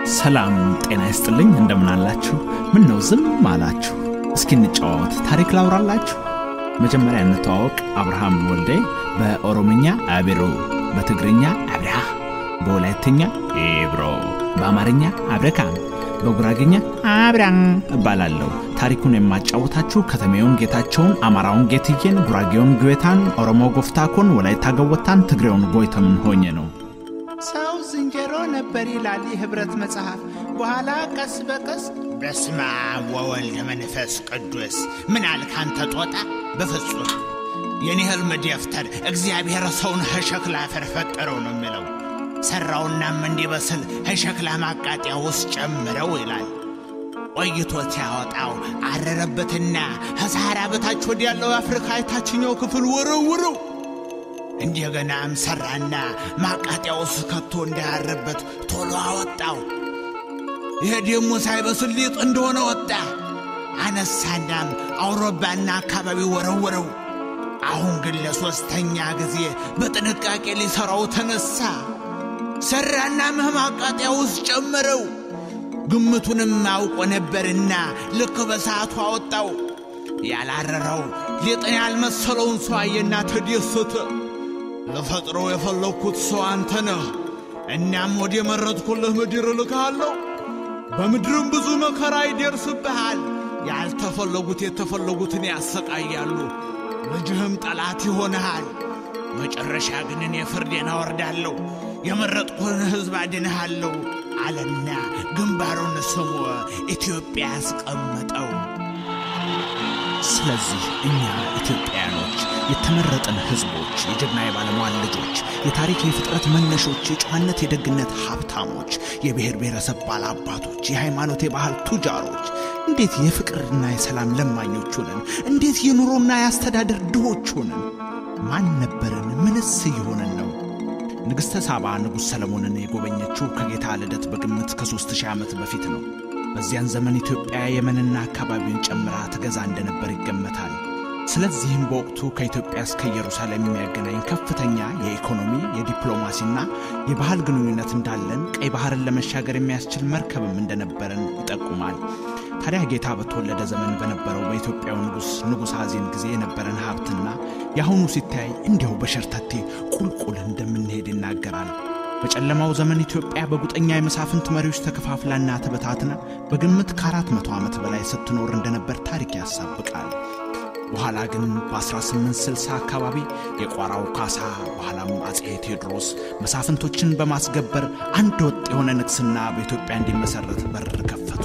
ሰላም ጤና ይስጥልኝ። እንደምናላችሁ? ምን ነው ዝም አላችሁ? እስኪ እንጫወት፣ ታሪክ ላውራላችሁ። መጀመሪያ እንተዋወቅ። አብርሃም ወልዴ በኦሮምኛ አቢሮ፣ በትግርኛ አብርሃ፣ በወላይትኛ ኤብሮ፣ በአማርኛ አብረካም፣ በጉራጌኛ አብራም እባላለሁ። ታሪኩን የማጫወታችሁ ከተሜውን ጌታቸውን፣ አማራውን ጌትዬን፣ ጉራጌውን ጉዌታን፣ ኦሮሞ ጎፍታኮን፣ ወላይታ ገወታን፣ ትግሬውን ጎይተምን ሆኜ ነው። ሰው ዝንጀሮ ነበር ይላል የኅብረት መጽሐፍ። በኋላ ቀስ በቀስ በስመ አብ ወወልድ መንፈስ ቅዱስ ምን አልክ አንተ ጦጣ? በፍጹም የኔ ሕልም ደፍተር እግዚአብሔር ሰውን ከሸክላ አፈር ፈጠረው ነው የሚለው። ሠራውናም እንዲበስል ከሸክላ ማቃጠያ ውስጥ ጨምረው ይላል። ቆይቶ ሲያወጣው አረረበትና ከሰሃራ በታች ወዲ ያለው የአፍሪካ የታችኛው ክፍል ወረውረው። እንደገናም ሠራና ማቃጠያ ውስጥ ከቶ እንዳያረበት ቶሎ አወጣው። ይሄ ደግሞ ሳይበስል ሊጥ እንደሆነ ወጣ። አነሳናም አውሮፓና አካባቢ ወረወረው። አሁን ግን ለሦስተኛ ጊዜ በጥንቃቄ ሊሠራው ተነሣ። ሠራና ምህም ማቃጠያ ውስጥ ጨመረው። ግምቱንም አውቆ ነበርና ልክ በሰዓቱ አወጣው። ያላረረው ሊጥን ያልመሰለውን ሰው አየና ተደሰተ። ልፈጥረው የፈለግኩት ሰው አንተ ነህ። እናም ወደ መረጥኩልህ ምድር እልክሃለሁ። በምድርም ብዙ መከራ ይደርስብሃል። ያልተፈለጉት የተፈለጉትን ያሰቃያሉ። ልጅህም ጠላት ይሆንሃል። መጨረሻ ግን እኔ ፍርዴን አወርዳለሁ፣ የመረጥኩህን ሕዝብ አድንሃለሁ አለና ግንባሩን ስሞ ኢትዮጵያ ያስቀመጠው። ስለዚህ እኛ ኢትዮጵያውያኖች የተመረጥን ሕዝቦች፣ የጀግና የባለሟል ልጆች፣ የታሪክ የፍጥረት መነሾች፣ የጨዋነት የደግነት ሀብታሞች፣ የብሔር ብሔረሰብ ባላባቶች፣ የሃይማኖት የባህል ቱጃሮች እንዴት የፍቅርና የሰላም ለማኞች ሆንን? እንዴት የኑሮና የአስተዳደር ድሆች ሆንን? ማን ነበርን? ምንስ እየሆንን ነው? ንግሥተ ሳባ ንጉሥ ሰለሞንን የጎበኘችው ከጌታ ልደት በግምት ከሦስት ሺህ ዓመት በፊት ነው። በዚያን ዘመን ኢትዮጵያ የመንና አካባቢውን ጨምራ ትገዛ እንደነበር ይገመታል። ስለዚህም በወቅቱ ከኢትዮጵያ እስከ ኢየሩሳሌም የሚያገናኝ ከፍተኛ የኢኮኖሚ የዲፕሎማሲና የባህል ግንኙነት እንዳለን፣ ቀይ ባህርን ለመሻገር የሚያስችል መርከብም እንደነበረን ይጠቁማል። ታዲያ ጌታ በተወለደ ዘመን በነበረው በኢትዮጵያው ንጉሥ ንጉሥ አዜን ጊዜ የነበረን ሀብትና የአሁኑ ሲታይ እንዲያው በሸርተቴ ቁልቁል እንደምንሄድ ይናገራል። በጨለማው ዘመን ኢትዮጵያ በጉጠኛ የመሳፍንት መሪዎች ተከፋፍላና ተበታትና በግምት ከአራት መቶ ዓመት በላይ ስትኖር እንደነበር ታሪክ ያሳብቃል። በኋላ ግን በ1860 አካባቢ የቋራው ካሳ በኋላም አጼ ቴዎድሮስ መሳፍንቶችን በማስገበር አንድ ወጥ የሆነ ንግሥና በኢትዮጵያ እንዲመሠረት በር ከፈቱ።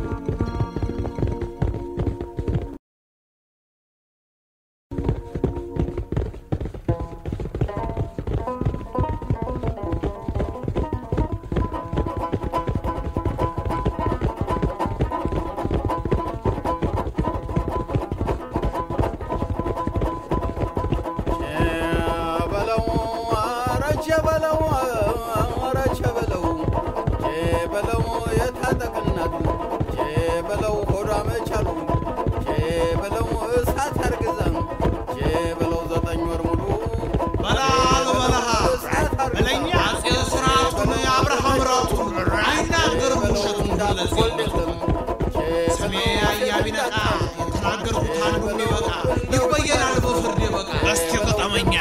ስሜ አያቢነቃ የተናገርኩት አንዱ ይበቃ ይበየናል በፍርድ ይበቃ እስቲ ቅጠመኛ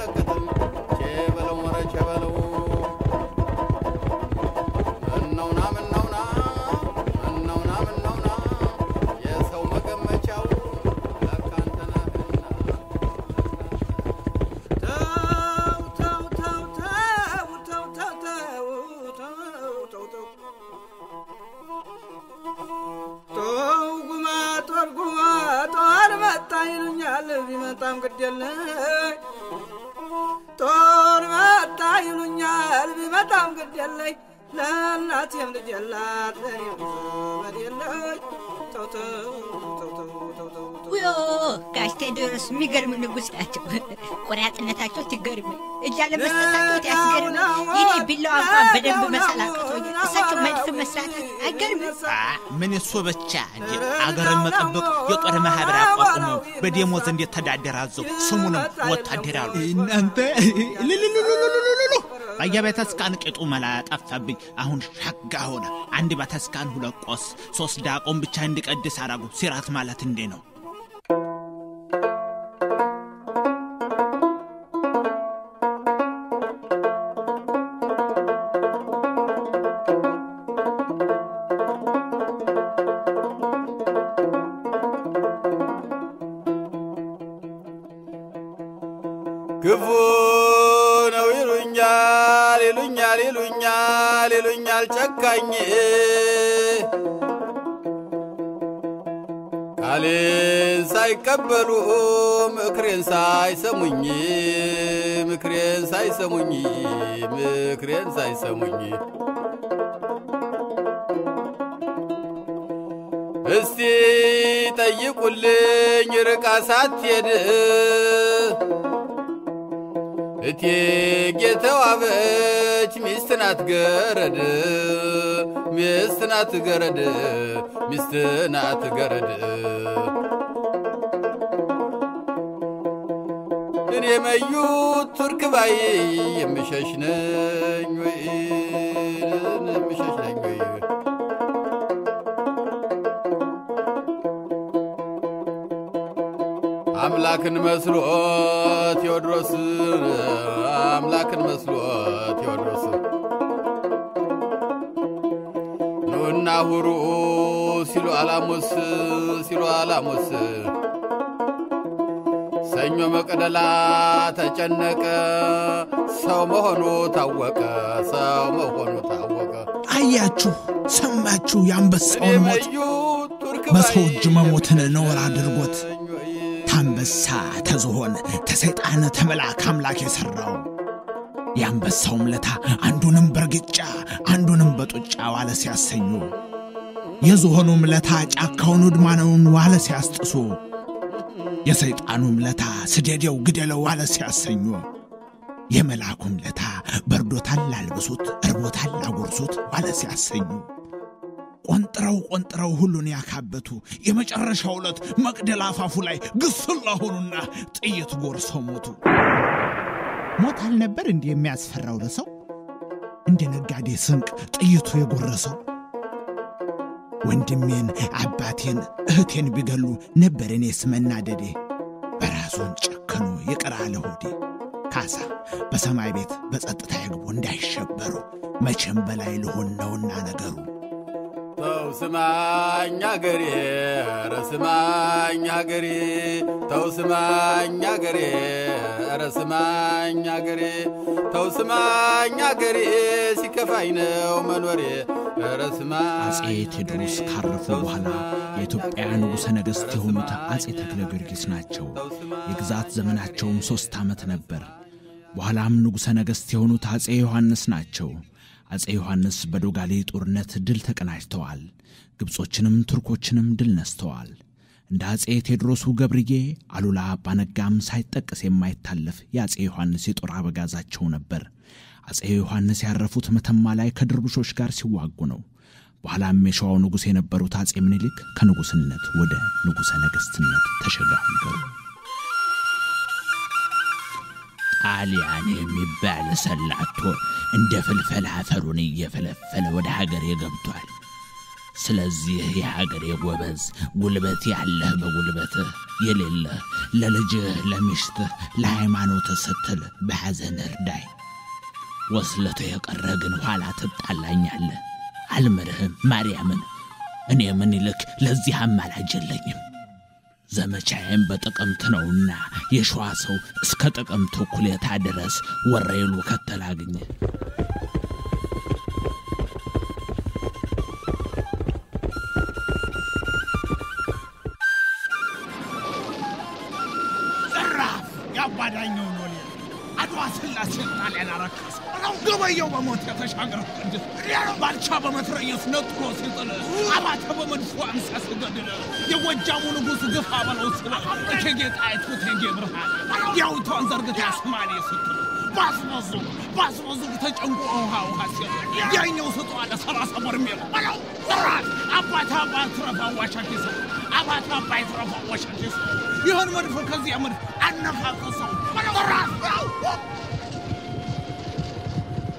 ቢመጣም ግድ የለኝ ጦር መጣ ይሉኛል ቢመጣም ግድ የለኝ ለእናቴም ልጅ የላት ለእኔም ዘመድ የለኝ ተው ተው ተው ተው ተው ተው ውዮ ጋሽ ቴዎድሮስ የሚገርም ንጉሥ ናቸው። ቆራጥነታቸው ትገርም፣ እጅ አለመስጠታቸው ያስገርም። ይኔ ቢላዋ እንኳን በደንብ መሳል አቅቶኝ እሳቸው መድፍ መስራታቸው አይገርምም? ምን እሱ ብቻ እንጂ አገርን መጠበቅ የጦር ማህበር አቋቁመው በደሞዝ እንዴት ተዳደር አዘው ስሙንም ወታደር አሉ። እናንተ ልልልልልልልሉ በየቤተስካን ቅጡ መላ ጠፋብኝ። አሁን ሸጋ ሆነ። አንድ ቤተስካን ሁለት ቆስ፣ ሶስት ዳቆን ብቻ እንዲቀድስ አረጉ። ሲራት ማለት እንዴ ነው? ክፉ ነው ይሉኛል ይሉኛል ይሉኛል ይሉኛል ጨካኝ ቃሌን ሳይቀበሉ ምክሬን ሳይሰሙኝ ምክሬን ሳይሰሙኝ ምክሬን ሳይሰሙኝ እስቲ ጠይቁልኝ ርቃ ሳትሄድ እቴጌ ተዋበች ሚስት ናት ገረድ ሚስት ናት ገረድ ሚስት ናት ገረድ እኔ መዩ ቱርክ ባይ የምሸሽ ነኝ ወይ የምሸሽ ነኝ ወይ አምላክን መስሎ ቴዎድሮስ አምላክን መስሎ ቴዎድሮስ ኑና ሁሩ ሲሉ አላሙስ ሲሉ አላሙስ ሰኞ መቅደላ ተጨነቀ ሰው መሆኑ ታወቀ ሰው መሆኑ ታወቀ አያችሁ፣ ሰማችሁ የአንበሳውን ሞት የመዩ ቱርክ በሰው እጅ ባይ መሞትን ነውር አድርጎት ነኝ ወይ? ታንበሳ ተዝሆን ተሰይጣን ተመላክ አምላክ የሠራው የአንበሳውም ለታ አንዱንም በርግጫ አንዱንም በጡጫ ዋለ ሲያሰኙ የዝሆኑም ለታ ጫካውን ውድማነውን ዋለ ሲያስጥሱ የሰይጣኑም ለታ ስደዴው ግደለው ዋለ ሲያሰኙ የመልአኩም ለታ በርዶታል አልብሱት እርቦታል አጉርሱት ዋለ ሲያሰኙ ቆንጥረው ቆንጥረው ሁሉን ያካበቱ የመጨረሻው ዕለት መቅደላ አፋፉ ላይ ግስላ ሆኑና ጥይት ጎርሰው ሞቱ። ሞት አልነበር እንዲህ የሚያስፈራው ለሰው እንደ ነጋዴ ስንቅ ጥይቱ የጎረሰው ወንድሜን አባቴን እህቴን ቢገሉ ነበር እኔስ መናደዴ በራሱን ጨከኖ ይቅር አለ ሆዴ ካሳ በሰማይ ቤት በጸጥታ ይግቡ እንዳይሸበሩ መቼም በላይ ልሆን ነውና ነገሩ ተው ስማኝ አገሬ ኧረ ስማኝ አገሬ ተው ስማኝ አገሬ ኧረ ስማኝ አገሬ ተው ስማኝ አገሬ ሲከፋኝ ነው መኖሬ ኧረ ስማኝ አጼ ቴዎድሮስ አገሬ፣ ካረፉ ተው በኋላ ስማኝ የኢትዮጵያ አገሬ፣ ንጉሠ ነገሥት ኧረ የሆኑት ስማኝ አጼ ተክለ ጊዮርጊስ ናቸው። ተው ስማኝ የግዛት ዘመናቸውም ሦስት ዓመት ነበር። በኋላም ንጉሠ ነገሥት የሆኑት አጼ ዮሐንስ ናቸው። አጼ ዮሐንስ በዶጋሌ ጦርነት ድል ተቀናጅተዋል። ግብጾችንም ቱርኮችንም ድል ነስተዋል። እንደ አጼ ቴዎድሮሱ ገብርዬ አሉላ አባነጋም ሳይጠቀስ የማይታለፍ የአጼ ዮሐንስ የጦር አበጋዛቸው ነበር። አጼ ዮሐንስ ያረፉት መተማ ላይ ከድርቡሾች ጋር ሲዋጉ ነው። በኋላም የሸዋው ንጉሥ የነበሩት አጼ ምኒልክ ከንጉሥነት ወደ ንጉሠ ነገሥትነት ተሸጋገሩ። ጣሊያን የሚባል ሰላቶ እንደ ፍልፈል አፈሩን እየፈለፈለ ወደ ሀገሬ ገብቷል። ስለዚህ የሀገሬ ጎበዝ ጉልበት ያለህ በጉልበትህ የሌለህ ለልጅህ፣ ለሚስትህ፣ ለሃይማኖትህ ስትል በሐዘን እርዳይ። ወስለቶ የቀረ ግን ኋላ ትጣላኛለህ። አልምርህም ማርያምን። እኔ ምኒልክ ለዚህ አማላጅ የለኝም። ዘመቻዬም በጥቅምት ነውና የሸዋ ሰው እስከ ጥቅምት እኩሌታ ድረስ ወረይሉ ከተላግኝ ዘራፍ ያባዳኘው ኖሌ አድዋ ስላሴን ጣሊያን አረከሰ ነው ገበየው በሞት የተሻገረ ቅድስ ባልቻ በመትረየስ ነጥሮ ሲጥል አባተ በመድፎ አምሳ ሲገድል የጎጃሙ ንጉሥ ግፋ በለው ስለ እቴጌ ጣይቱ እቴጌ ብርሃን ዲያውቷን ዘርግታ ያስማሌ ስትል ባስበዙ ባስበዙ ተጨንቆ ውሃ ውሃ ሲል ያኛው ስጦ አለ ሰላሳ በርሜል በለው ዘራት አባት አባት ትረፋ ዋሻኪስ አባት አባይ ትረፋ ዋሻኪስ ይህን መድፎ ከዚያ መድፍ አነፋቀሰው ዘራት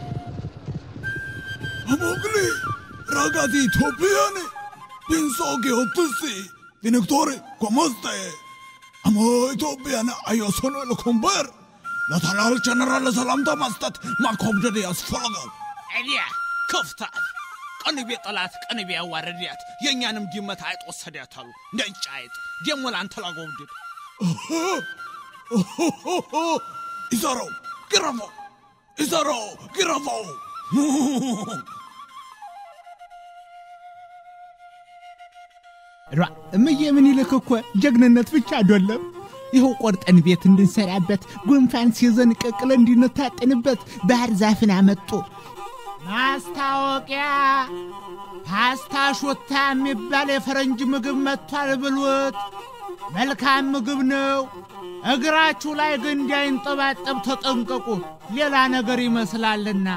Amogli, ragazzi italiani, penso che ottussi, direttore, come stai? Amo ኢትዮጵያን አየሶኖ ልኩምበር ለተላል ጀነራል ሰላምታ መስጠት ማኮብደድ ያስፈልጋል። ኤልያ ክፍታት ቀንቤ ጠላት ቀንቤ ያዋረድያት የእኛንም ድመት አይጥ ወሰዳት አሉ እንደ እንጫ አይጥ ደሞ ለአንተ ላጎብድድ ይዘረው ግረፈው፣ ይዘረው ግረፈው። ራ እምዬ ምኒልክ እኮ ጀግንነት ብቻ አይደለም። ይኸው ቆርጠን ቤት እንድንሰራበት ጉንፋን ሲይዘን ቀቅለ እንድንታጠንበት ባህር ዛፍን አመጡ። ማስታወቂያ ፓስታ ሾታ የሚባል የፈረንጅ ምግብ መጥቷል ብሉት። መልካም ምግብ ነው። እግራችሁ ላይ ግን እንዳይንጠባጠብ ተጠንቀቁ፣ ሌላ ነገር ይመስላልና።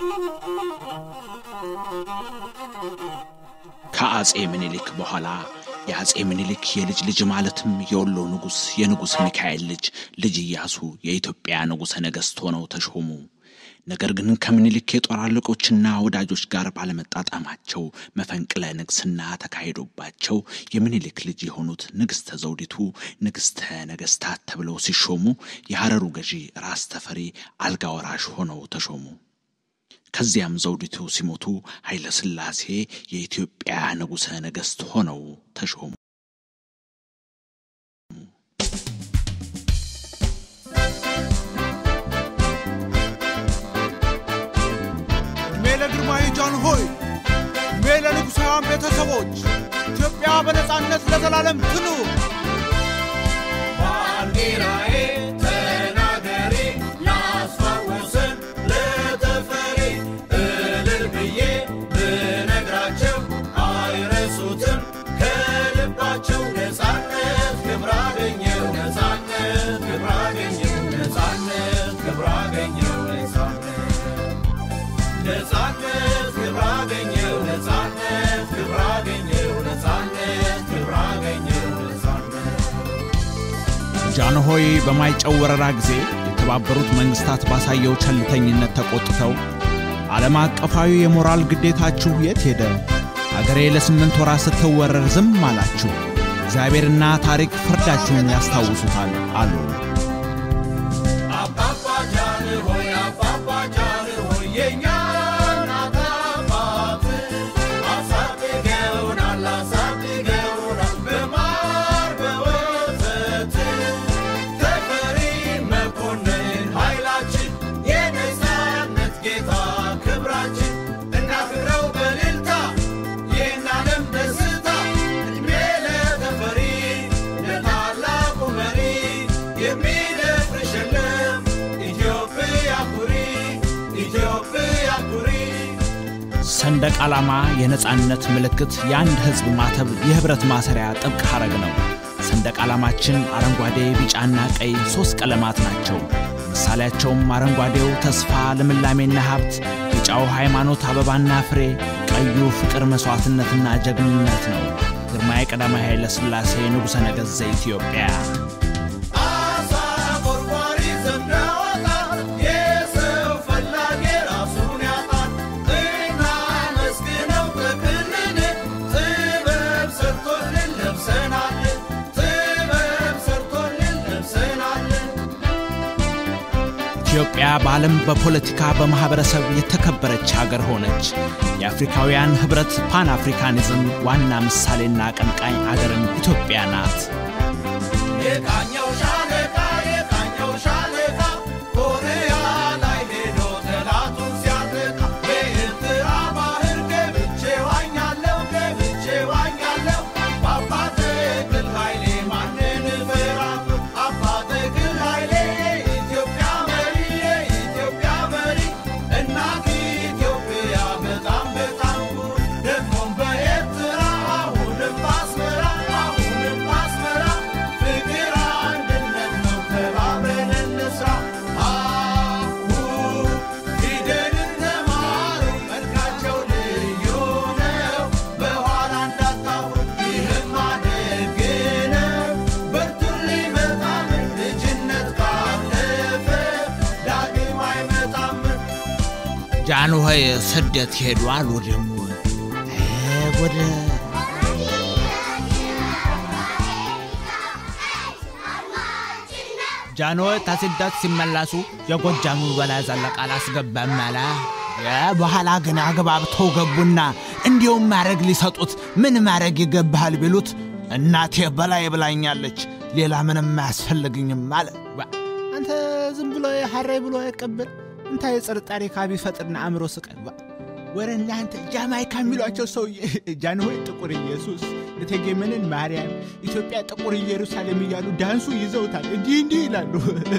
ከአጼ ምኒልክ በኋላ የአጼ ምኒልክ የልጅ ልጅ ማለትም የወሎ ንጉሥ የንጉሥ ሚካኤል ልጅ ልጅ ኢያሱ የኢትዮጵያ ንጉሠ ነገሥት ሆነው ተሾሙ። ነገር ግን ከምኒልክ የጦር አለቆችና ወዳጆች ጋር ባለመጣጣማቸው መፈንቅለ ንግስና ተካሂዶባቸው የምኒልክ ልጅ የሆኑት ንግሥተ ዘውዲቱ ንግሥተ ነገሥታት ተብለው ሲሾሙ የሐረሩ ገዢ ራስ ተፈሪ አልጋ ወራሽ ሆነው ተሾሙ። ከዚያም ዘውዲቱ ሲሞቱ ኃይለ ሥላሴ የኢትዮጵያ ንጉሠ ነገሥት ሆነው ተሾሙ። ሜለ ግርማዊ ጃን ሆይ ሜለ ንጉሣውያን ቤተሰቦች ኢትዮጵያ በነጻነት ለዘላለም ትኑር። ባንዲራዬ ተናገሪ ላስታውስን ለተፈሪ እልል ብዬ ብነግራቸው አይረሱትም ከልባቸው ነጻነት ክብር አገኘው ነጻነት ክብር አገኘው ነጻነት ክብር አገኘው ነጻነት ነጻነት ክብር አገኘው ነጻነት ክብር አገኘው ነጻነት ክብር አገኘው ነጻነት ጃንሆይ በማይጨው ወረራ ጊዜ የተባበሩት መንግስታት ባሳየው ቸልተኝነት ተቆጥተው ዓለም አቀፋዊ የሞራል ግዴታችሁ የት ሄደ? አገሬ ለስምንት ወራት ስትወረር ዝም አላችሁ። እግዚአብሔርና ታሪክ ፍርዳችሁን ያስታውሱታል አሉ። አባባ ጃን ሆይ አባባ ጃን ሆይ የእኛ እናት አባት አሳድገውናል አሳድገውናል በማር በወተት ተፈሪ መኮንን ኃይላችን የነጻነት ጌታ ክብራችን እናክብረው በእልልታ ይህን ዓለም ደስታ እድሜ ለተፈሪ ለታላቁ መሪ የሚደፍርሽ የለም ኢትዮጵያ ኩሪ ኢትዮጵያ ኩሪ ሰንደቅ ዓላማ የነጻነት ምልክት፣ የአንድ ሕዝብ ማተብ፣ የኅብረት ማሰሪያ ጥብቅ ሐረግ ነው። ሰንደቅ ዓላማችን አረንጓዴ፣ ቢጫና ቀይ ሦስት ቀለማት ናቸው። ምሳሌያቸውም አረንጓዴው ተስፋ፣ ልምላሜና ሀብት፣ ቢጫው ሃይማኖት፣ አበባና ፍሬ፣ ቀዩ ፍቅር፣ መሥዋዕትነትና ጀግንነት ነው። ግርማዊ ቀዳማዊ ኃይለ ሥላሴ ንጉሠ ነገሥት ዘኢትዮጵያ አሳ ቆርቋሪ ዘንዳወጣ የሰው ፈላጊ ራሱን ያጣል። እናመስግነው ተክልን ጥበብ ሰርቶልን ለብሰናል ጥበብ ሰርቶልን ለብሰናል ኢትዮጵያ በዓለም በፖለቲካ በማኅበረሰብ የተከበረች አገር ሆነች። የአፍሪካውያን ኅብረት ፓን አፍሪካኒዝም ዋና ምሳሌና አቀንቃኝ አገርም ኢትዮጵያ ናት። የቃኘው ሻለቃ የቃኘው ሻለቃ ኮሪያ ላይ ሄዶ ጠላቱን ሲያጠቃ በኤርትራ ባህር ገብቼ ዋኛለሁ ገብቼ ዋኛለሁ በአባተ ግል ኃይሌ ማንን እፈራለሁ አባተ ግል ኃይሌ የኢትዮጵያ መሪ የኢትዮጵያ መሪ እናት ኢትዮጵያ በጣም በጣም ጉድ ደግሞም በኤርትራ አሁንም በአስመራ አሁንም በአስመራ ፍቅር ጃንሆይ ስደት ሄዱ አሉ ደግሞ ወደ ጃንሆይ ከስደት ሲመለሱ የጎጃሙ በላይ ዘለቀ አላስገባም አለ። በኋላ ግን አግባብተው ገቡና እንዲሁም ማድረግ ሊሰጡት ምን ማድረግ ይገባሃል ቢሉት እናቴ በላይ ብላኛለች፣ ሌላ ምንም አያስፈልግኝም አለ። አንተ ዝም ብሎ ሀሬ ብሎ አይቀበል እንታ የጥርጣሬ ካቢ ፈጥርና አእምሮ ስቀን ወረ እናንተ ጃማይካ የሚሏቸው ሰውዬ ጃንሆይ ጥቁር ኢየሱስ፣ እቴጌ መነን ማርያም፣ ኢትዮጵያ ጥቁር ኢየሩሳሌም እያሉ ዳንሱ ይዘውታል። እንዲህ እንዲህ ይላሉ።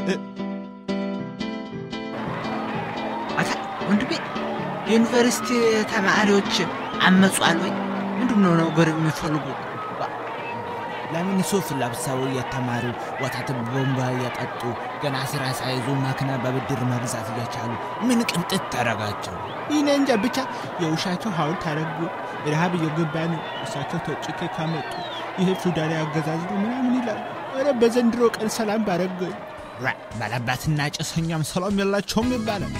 ወንድሜ የዩኒቨርሲቲ ተማሪዎች አመጿል ወይ? ምንድን ነው ነገር የሚፈልጉ? ለምን ሱፍ ለብሰው እየተማሩ ወተት ቦምባ እየጠጡ ገና ስራ ሳይዙ መኪና በብድር መግዛት እየቻሉ ምን ቅምጥት ታረጋቸው? ይህን እንጃ ብቻ የውሻቸው ሐውልት አረጉ። ረሃብ እየገባ ነው። እሳቸው ተጭኬ ካመጡ ይህ ፊውዳላዊ አገዛዝ ነው ምናምን ይላሉ። ኧረ በዘንድሮ ቀን ሰላም ባረገኝ ባለባትና ጭሰኛም ሰላም የላቸውም ይባላል።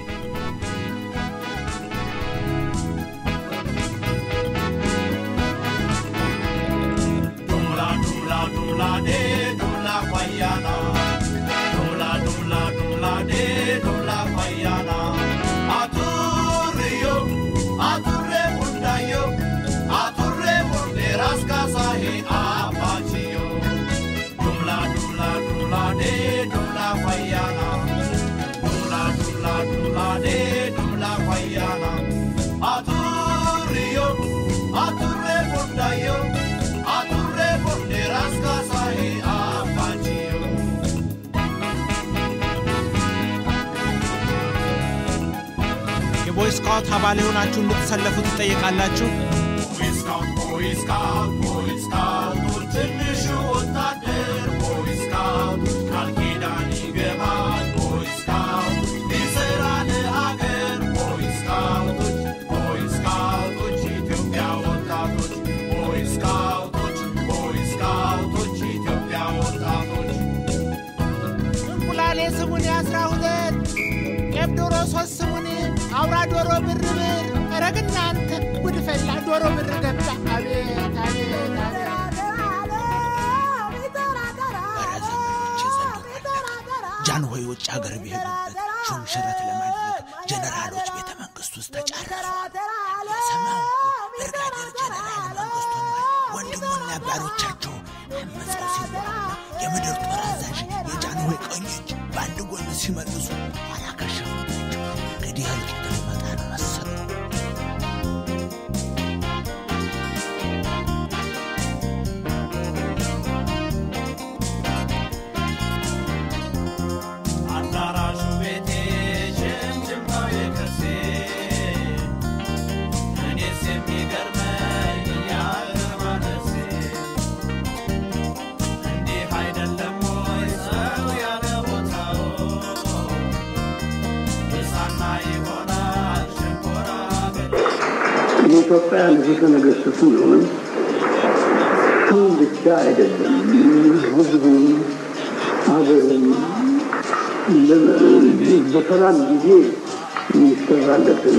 የቦይ ስካውት አባል የሆናችሁ እንድትሰለፉ ትጠየቃላችሁ። ትንሹ ወታደር ቦይ ስካውት ቃል ኪዳን ይገባል ቦይ ስካውት ሊሰራ ለሀገር ቦይ ስካውቶች ቦይ ስካውቶች ኢትዮጵያ ወጣቶች ቦይ ስካውቶች ቦይ ስካውቶች ኢትዮጵያ ወጣቶች እንቁላሌ ስሙን የአስራ ሁለት ቄብ ዶሮ ሶስት ስሙን አውራ ዶሮ ብር ብር ረግ እናንተ ጉድ ፈላ ዶሮ ብር ገባ አቤት አቤት አቤት ጃንሆይ ውጭ ሀገር ቢሄዱበት ሹም ሽረት ለማድረግ ጀነራሎች ቤተ መንግስት ውስጥ ተጫረሱ። የሰማው ብርጋዴር ጀነራል መንግስቱ ወንድሙና ባሮቻቸው አመፀው ሲኖሩ የምድር ጦር አዛዥ የጃንሆይ ቀኝ እጅ በአንድ ጎን ሲመልሱ ኋላ ከሸፉባቸው። እንግዲህ እልቂት ሊመጣ ነው መሰለው። አዳራሹ ቤቴ ሸምጭምታው የከርሴ እኔስ የሚገርመኝ የአገር ማነሴ እንዲህ አይደለም ወይ ሰው ያለ ቦታው ብሳና ይሆናል ሸንኮራ ገዳ የኢትዮጵያ ንጉሠ ነገሥት ስንሆን ስም ብቻ አይደለም፣ ህዝቡም ሀገሩም በሰላም ጊዜ የሚሰራለትን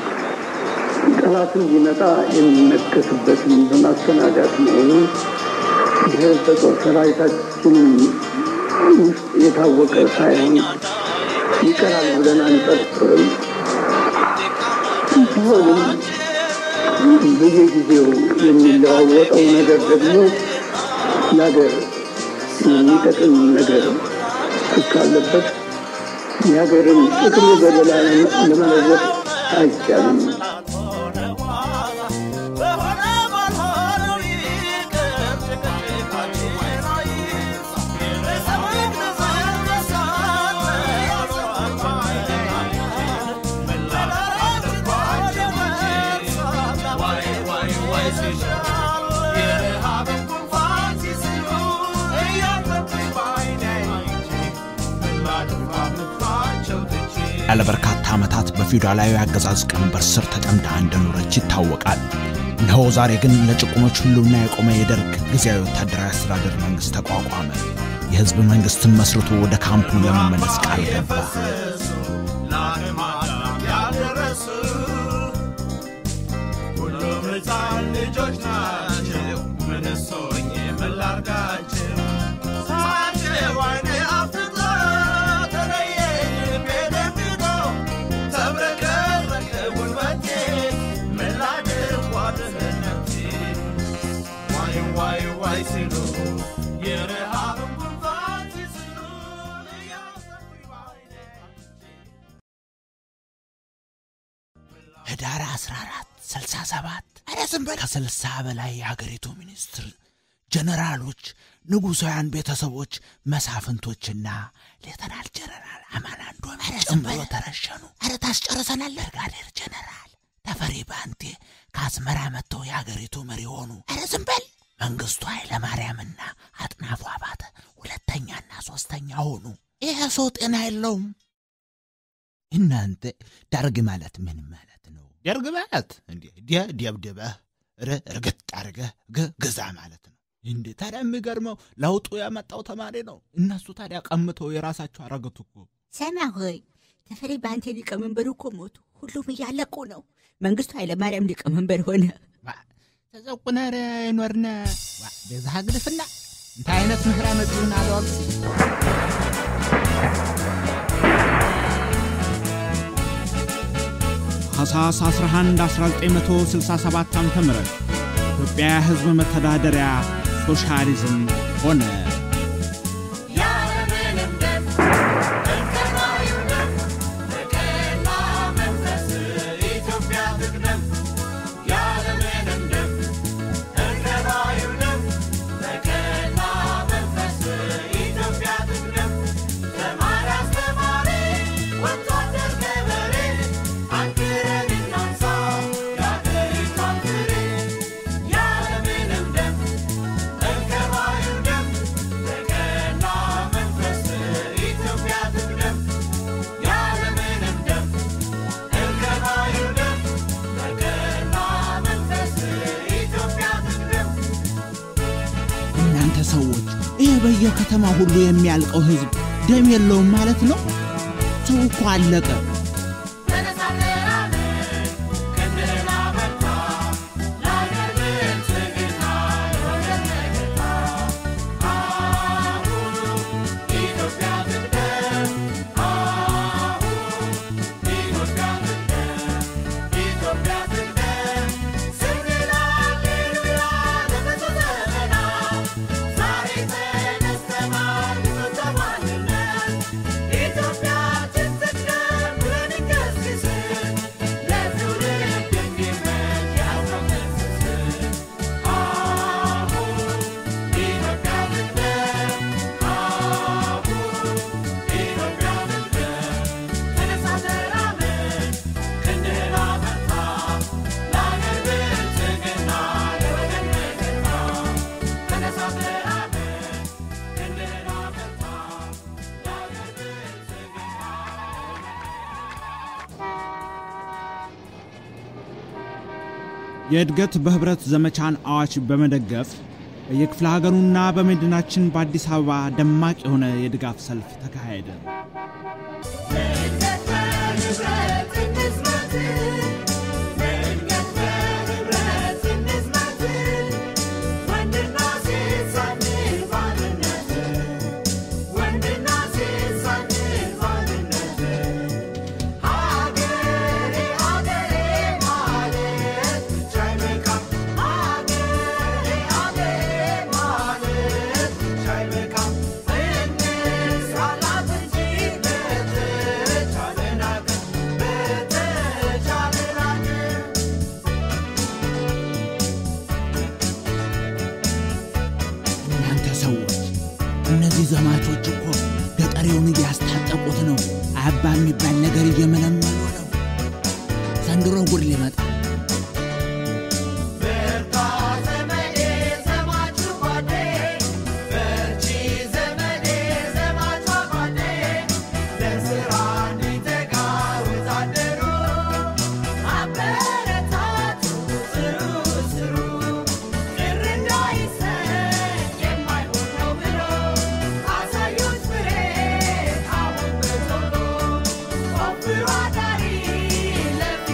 ጠላትን ቢመጣ የሚመከትበትን በማስተናጋት መሆኑ ይህ በጦር ሰራዊታችን ውስጥ የታወቀ ሳይሆን ይቀራል ብለን አንጠርጥርም። ቢሆንም በየጊዜው የሚለዋወጠው ነገር ደግሞ ለሀገር የሚጠቅም ነገር እስካለበት የሀገርን ጥቅም በሌላ ለመለወጥ አይቻልም። ያለ በርካታ ዓመታት በፊውዳላዊ አገዛዝ ቀንበር ስር ተጠምዳ እንደኖረች ይታወቃል። እነሆ ዛሬ ግን ለጭቁኖች ሁሉና የቆመ የደርግ ጊዜያዊ ወታደራዊ አስተዳደር መንግሥት ተቋቋመ። የሕዝብ መንግሥትን መስርቶ ወደ ካምፑ ለመመለስ ቃል ገባ። ለዓለም ያልደረሰ እነሱ ሁሉም ሕፃን ልጆች ናቸው። ምንስ ሆኜ ምን ላርጋቸው? ሳያቸው ዓይኔ አፍጥጦ ተለየኝ ልቤ ደንግጦ ተብረከረከ ጉልበቴ ምን ላድርግ ዋድህነቴ ዋይ ዋይ ዋይ ሲሉ የረሃብን ጉንፋን ሲስሉ እያሰቡኝ በዓይኔ ህዳር 14 67 ኧረ ዝም በል ከስልሳ በላይ የሀገሪቱ ሚኒስትር ጀነራሎች፣ ንጉሳውያን ቤተሰቦች፣ መሳፍንቶችና ሌተናል ጀነራል አማን አንዶም ጨምሮ ተረሸኑ። ኧረ ታስጨርሰናል። ብርጋዴር ጀነራል ተፈሪ ባንቴ ከአስመራ መጥተው የሀገሪቱ መሪ ሆኑ። ኧረ ዝም በል መንግስቱ ኃይለማርያምና አጥናፉ አባተ ሁለተኛና ሶስተኛ ሆኑ። ይሄ ሰው ጤና የለውም። እናንተ ደርግ ማለት ምን ማለት ነው? ደርግ ማለት እንዴ ደ- ደብድበህ ር- እርግጥ አድርገህ ግ- ግዛ ማለት ነው። እንዴ ታዲያ የሚገርመው ለውጡ ያመጣው ተማሪ ነው። እነሱ ታዲያ ቀምተው የራሳቸው አረገቱ እኮ። ሰማ ሆይ ተፈሪ በአንተ ሊቀመንበሩ እኮ ሞቱ። ሁሉም እያለቁ ነው። መንግስቱ ኃይለማርያም ሊቀመንበር ሆነ። ተዘቁነር ይኖርነ በዛ ግድፍና እንታይ ዓይነት ምክራ መጽኡን አለዋግሲ ታኅሳስ 11 1967 ዓ ም ኢትዮጵያ ሕዝብ መተዳደሪያ ሶሻሊዝም ሆነ። ያለምንም ደም እንከናዩ ደም በቀና መንፈስ ኢትዮጵያ ትቅደም። ያለምንም ደም እንከናዩ ደም በቀና መንፈስ ኢትዮጵያ ትቅደም። ተማሪ አስተማሪ፣ ወታደር ገበሬ አንክረን እናንሳ የአገሪቷን ፍሬ። ያለምንም ደም እንከናዩ ደም በቀና መንፈስ ኢትዮጵያ ትቅደም። ያለምንም ደም እንከናዩ ደም በቀና መንፈስ ኢትዮጵያ ትቅደም። እናንተ ሰዎች ይህ በየከተማ ሁሉ የሚያልቀው ሕዝብ ደም የለውም ማለት ነው? ሰው እኮ አለቀ። ተነሳ ተራመድ፣ ክንድህን አበርታ፣ ለአገር ብልጽግና ለወገን መከታ። አሁን ኢትዮጵያ ትቅደም፣ አሁን ኢትዮጵያ ትቅደም፣ ኢትዮጵያ ትቅደም ስንል ሃሌሉያ ለብዙ ዘመናት ዛሬ ተነስተናል ልጆቿ ማንነት ኢትዮጵያችን ትቅደም ብለን እንገስግስ ለትውልድ እንዲመች ያለው ትስስር አሁን ኢትዮጵያ ትቅደም አሁን ኢትዮጵያ ትቅደም ተነሳ ተራመድ ክንድህን አበርታ ለአገር ብልጽግና ለወገን መከታ ተነሳ ተራመድ ክንድህን አበርታ ለአገር ብልጽግና የእድገት በህብረት ዘመቻን አዋጅ በመደገፍ በየክፍለ ሀገሩና በመዲናችን በአዲስ አበባ ደማቅ የሆነ የድጋፍ ሰልፍ ተካሄደ። መንገድ በህብረት እንዝመት መንገድ በህብረት እንዝመት ወንድና ሴት ሳንል ባልነት ወንድና ሴት ሳንል ባልነት ሀገሬ ሀገሬ ማለት ብቻ አይበቃም ሀገሬ ሀገሬ ማለት ብቻ አይበቃም እንስራላት እንጂ በተቻለን አቅም በተቻለን አቅም እናንተ ሰዎች እነዚህ ዘማቾች እኮ ገጠሬውን እያስታጠቁት ነው። አባ የሚባል ነገር እየመለመሉ ነው። ዘንድሮ ጉድ ሊመጣ በርታ ዘመዴ ዘማቹ ጓዴ በርቺ ዘመዴ ዘማቿ ጓዴ ለስራ እንዲተጋ ወታደሩ አበረታቱ ስሩ ስሩ ቅር እንዳይሰኝ የማይሆን ነው ብሎ አሳዩት ፍሬ አሁን በቶሎ ቆፍሮ አዳሪ ለፊት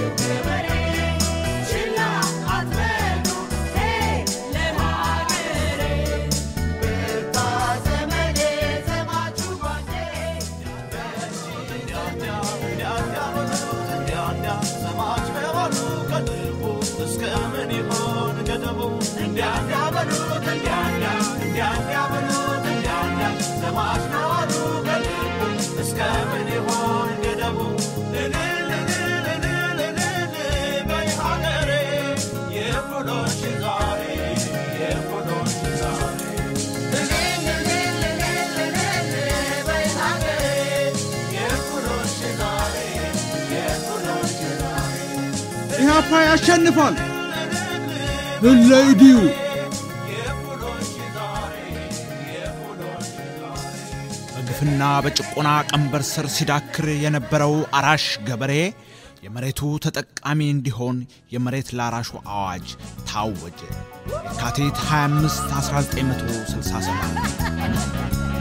ኢህአፓ ያሸንፋል። ለለይዲዩ በግፍና በጭቆና ቀንበር ስር ሲዳክር የነበረው አራሽ ገበሬ የመሬቱ ተጠቃሚ እንዲሆን የመሬት ላራሹ አዋጅ ታወጀ። የካቲት 25 1967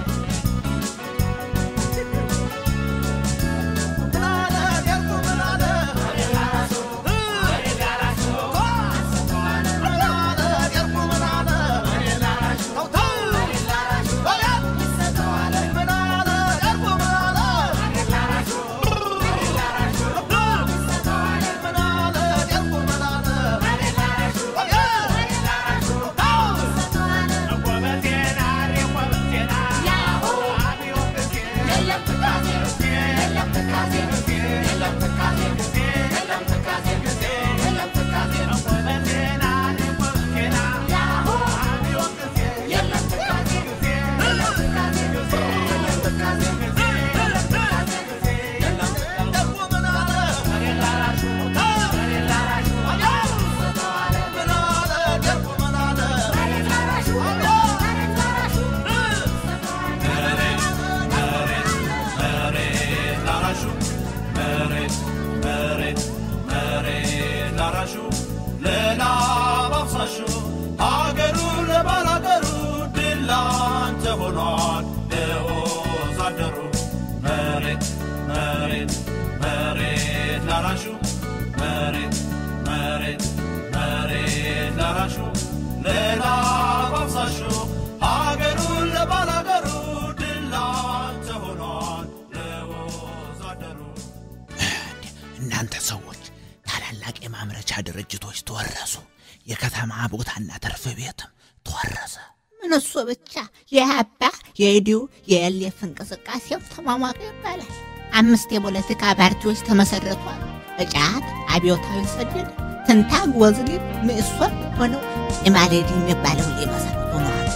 እናንተ ሰዎች ታላላቅ የማምረቻ ድርጅቶች ተወረሱ። የከተማ ቦታና ትርፍ ቤትም ተወረሰ። ምን እሱ ብቻ የአባ የኢዲዩ የኤልኤፍ እንቅስቃሴው ተሟሟቀ ይባላል። አምስት የፖለቲካ ፓርቲዎች ተመሰረቷል። እጫት፣ አብዮታዊ ሰደድ፣ ትንታግ፣ ወዝሊብ፣ ምእሶን ሆነው ኢማሌዲ የሚባለው ሊመሰረቱ ሆነዋል።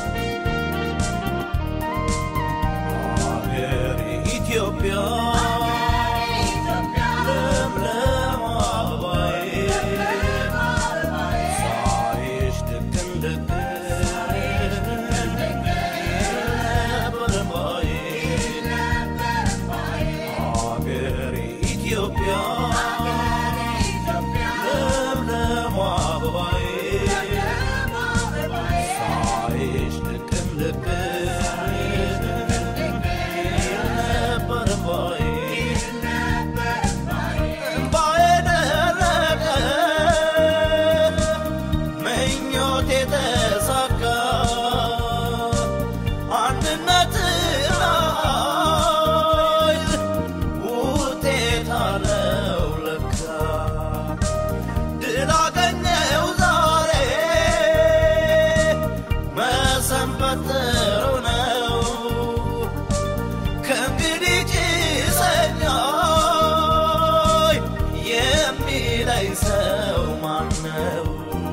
ኢትዮጵያ ለምለም አበባዬ ሳይሽ ድቅን ድቅን ነበር እምባዬ አገሬ ኢትዮጵያ ለምለም አበባዬ ሳይሽ ድቅን ድቅን ነበር እምባዬ እምባዬ ደረቀ ምኞቴ ተሳካ አንድነት ላይ ውጤት አለው ለካ ድል አገኘው ዛሬ መሰንበት ጥሩ ነው ከእንግዲህ ጭሰኛይ የሚለኝ ሰው ማነው?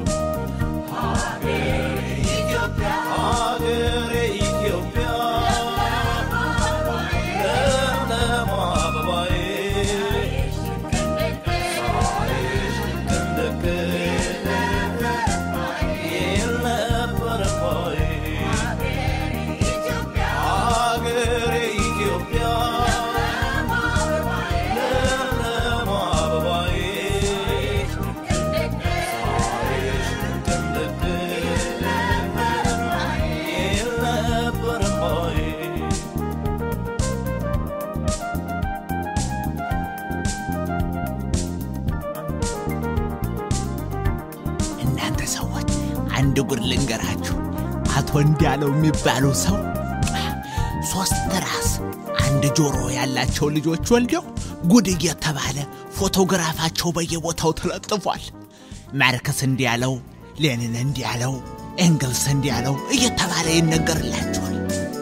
ሀገሬ ኢትዮጵያ ሀገሬ ኢትዮጵያ ለምለም አበባዬ ሳይሽ ድቅን ድቅን ይል ነበር እምባዬ ሀገሬ ኢትዮጵያ ለምለም አበባዬ ሳይሽ ድቅን ድቅን ይል ነበር እምባዬ እናንተ ሰዎች አንድ ጉድ ልንገራችሁ። አቶ እንዲያለው የሚባሉ ሰው ሶስት ራስ አንድ ጆሮ ያላቸው ልጆች ወልደው ጉድ እየተባለ ፎቶግራፋቸው በየቦታው ተለጥፏል። ማርክስ እንዲያለው፣ ሌኒን እንዲያለው፣ ኤንግልስ እንዲህ ያለው እየተባለ ይነገርላችኋል።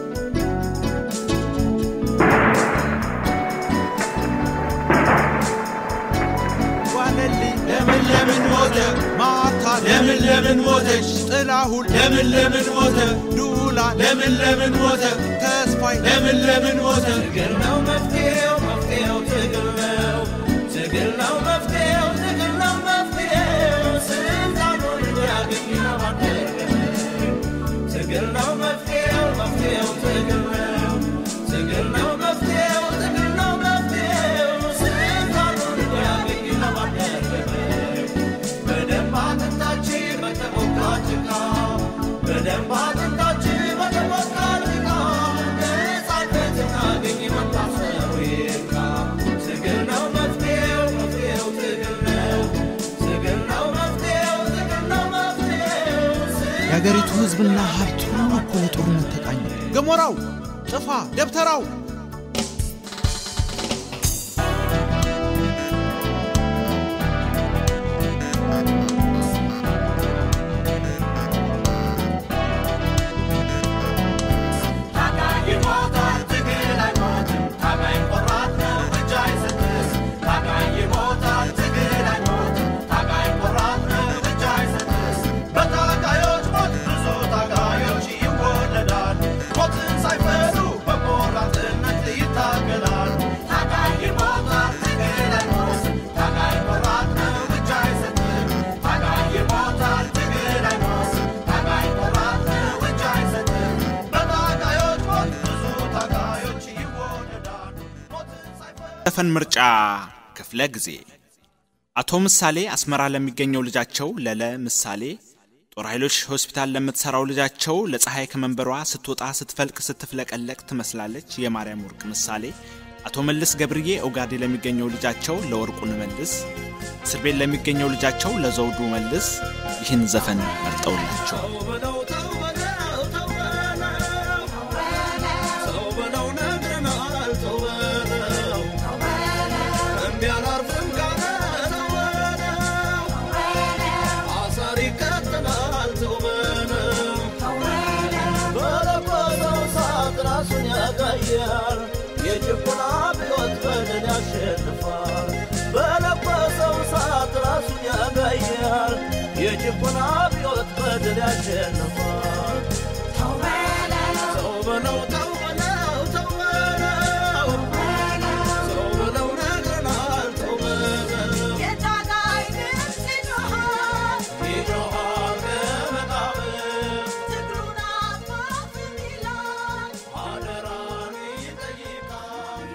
ለምን ለምን ሞተ ማታ ለምን ለምን ሞተች ጥላሁን ለምን ለምን ሞተ ዱላ ለምን ለምን ሞተ ተስፋይ ለምን ለምን ሞተ ትግል ነው መፍትሄው መፍትሄው ትግል ነው ትግል ነው መፍትሄው ትግል ነው መፍትሄው ስልጣኑን እንዲያገኝ ለማድረግ ትግል ነው መፍትሄው መፍትሄው ትግል ነው ትግል ነው መፍትሄው ትግል ነው መፍትሄው ስልጣኑን እንዲያገኝ ለማድረግ በደንብ አጥንታችን በተቦካ ጭቃ በደንብ አጥንታችን በተቦካ ጭቃ ነፃነት እናገኝ መታሰሩ ይብቃ። ትግል ነው መፍትሄው መፍትሄው ትግል ነው ትግል ነው መፍትሄው ትግል ነው መፍትሄው የአገሪቱ ሕዝብና ሀብት ሁሉ እኮ ለጦርነት ተቃኘ። ገሞራው፣ ጭፋ፣ ደብተራው ታጋይ ይሞታል ትግል አይሞትም ታጋይ ቆራጥ ነው እጅ አይሰጥም ታጋይ ይሞታል ትግል አይሞትም ታጋይ ቆራጥ ነው እጅ አይሰጥም በታጋዮች ሞት ብዙ ታጋዮች ይወለዳል ሞትን ሳይፈሩ በቆራጥነት ይታገላል ታጋይ ይሞታል ትግል አይሞትም ታጋይ ቆራጥ ነው እጅ አይሰጥም ታጋይ ይሞታል ትግል አይሞትም ታጋይ ቆራጥ ነው እጅ አይሰጥም በታጋዮች ሞት ብዙ ታጋዮች ይወለዳል ሞትን ሳይፈሩ ዘፈን ምርጫ ክፍለ ጊዜ አቶ ምሳሌ አስመራ ለሚገኘው ልጃቸው ለለ ምሳሌ ጦር ኃይሎች ሆስፒታል ለምትሰራው ልጃቸው ለፀሐይ ከመንበሯ ስትወጣ ስትፈልቅ ስትፍለቀለቅ ትመስላለች የማርያም ወርቅ ምሳሌ አቶ መልስ ገብርዬ ኦጋዴ ለሚገኘው ልጃቸው ለወርቁ መልስ እስር ቤት ለሚገኘው ልጃቸው ለዘውዱ መልስ ይህን ዘፈን መርጠውላቸው የጭቆና አብዮት በድል ያሸንፋል። በለኮሰው እሳት ራሱን ያጋያል። የጭቆና አብዮት በድል ያሸንፋል። ተው በለው ተው በለው ተው በለው ተው በለው ነግረናል ተው በለው ይጮኻል ከመቃብር አደራን ይጠይቃል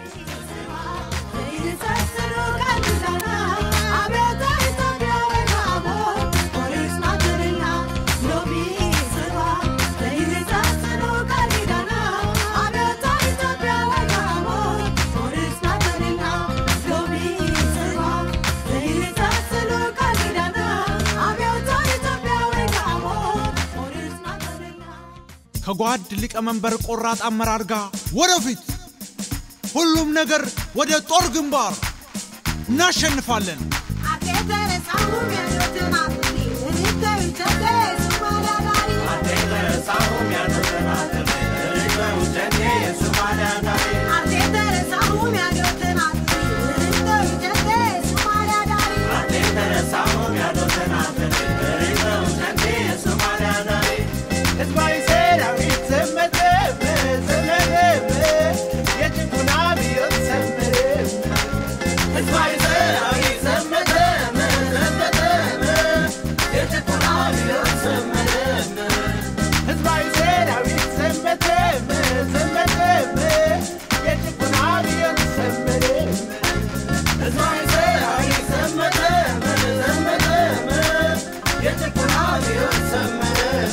ከጓድ ሊቀመንበር ቆራጥ አመራር ጋር ወደፊት ሁሉም ነገር ወደ ጦር ግንባር እናሸንፋለን። ህዝባዊ ሰራዊት ዘመተ ዘመተ የጭቁና አብዮት ሰመረ ህዝባዊ ሰራዊት ዘመተ ዘመተ የጭቁና አብዮት ሰመረ ህዝባዊ ሰራዊት ዘመተ ዘመተ የጭቁና አብዮት ሰመረ ህዝባዊ ሰራዊት ዘመተ ዘመተ የጭቁና አብዮት ሰመረ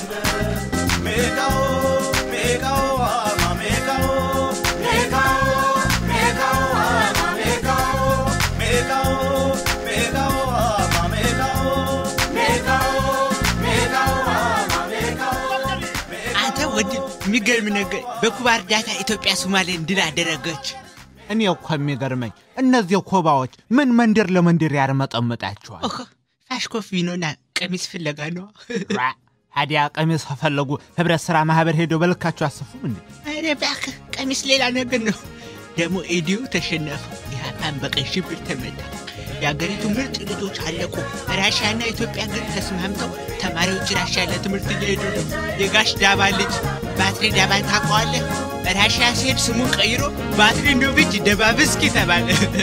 ሜካኦ ሜካኦ አማ ሜካኦ ሜካኦ ሜካኦ አማ ሜካኦ ሜካኦ ሜካኦ አማ ሜካኦ ሜካኦ ሜካኦ አማ ሜካኦ አንተ ወንድም የሚገርም ነገር በኩባ እርዳታ ኢትዮጵያ ሶማሌን ድል አደረገች። እኔ እኮ የሚገርመኝ እነዚህ ኮባዎች ምን መንደር ለመንደር ያርመጠምጣቸዋል? ኦሆ ፋሽኮ ቪኖና ቀሚስ ፍለጋ ነው። ራ፣ ታዲያ ቀሚስ ከፈለጉ ህብረት ሥራ ማህበር ሄደው በልካቸው አሰፉም እንዴ? ኧረ እባክህ ቀሚስ ሌላ ነገር ነው። ደግሞ ኤዲዮ ተሸነፉ። ኢህአፓን በቀይ ሽብር ተመታ። የአገሪቱ ምርጥ ልጆች አለቁ። ራሽያና ኢትዮጵያ ግን ተስማምተው ተማሪዎች ራሽያ ለትምህርት እየሄዱ ነው። የጋሽ ዳባ ልጅ ባትሪ ዳባን ታውቀዋለህ? ራሽያ ሲሄድ ስሙን ቀይሮ ባትሪ ኖቪች ደባብስኪ ተባለ።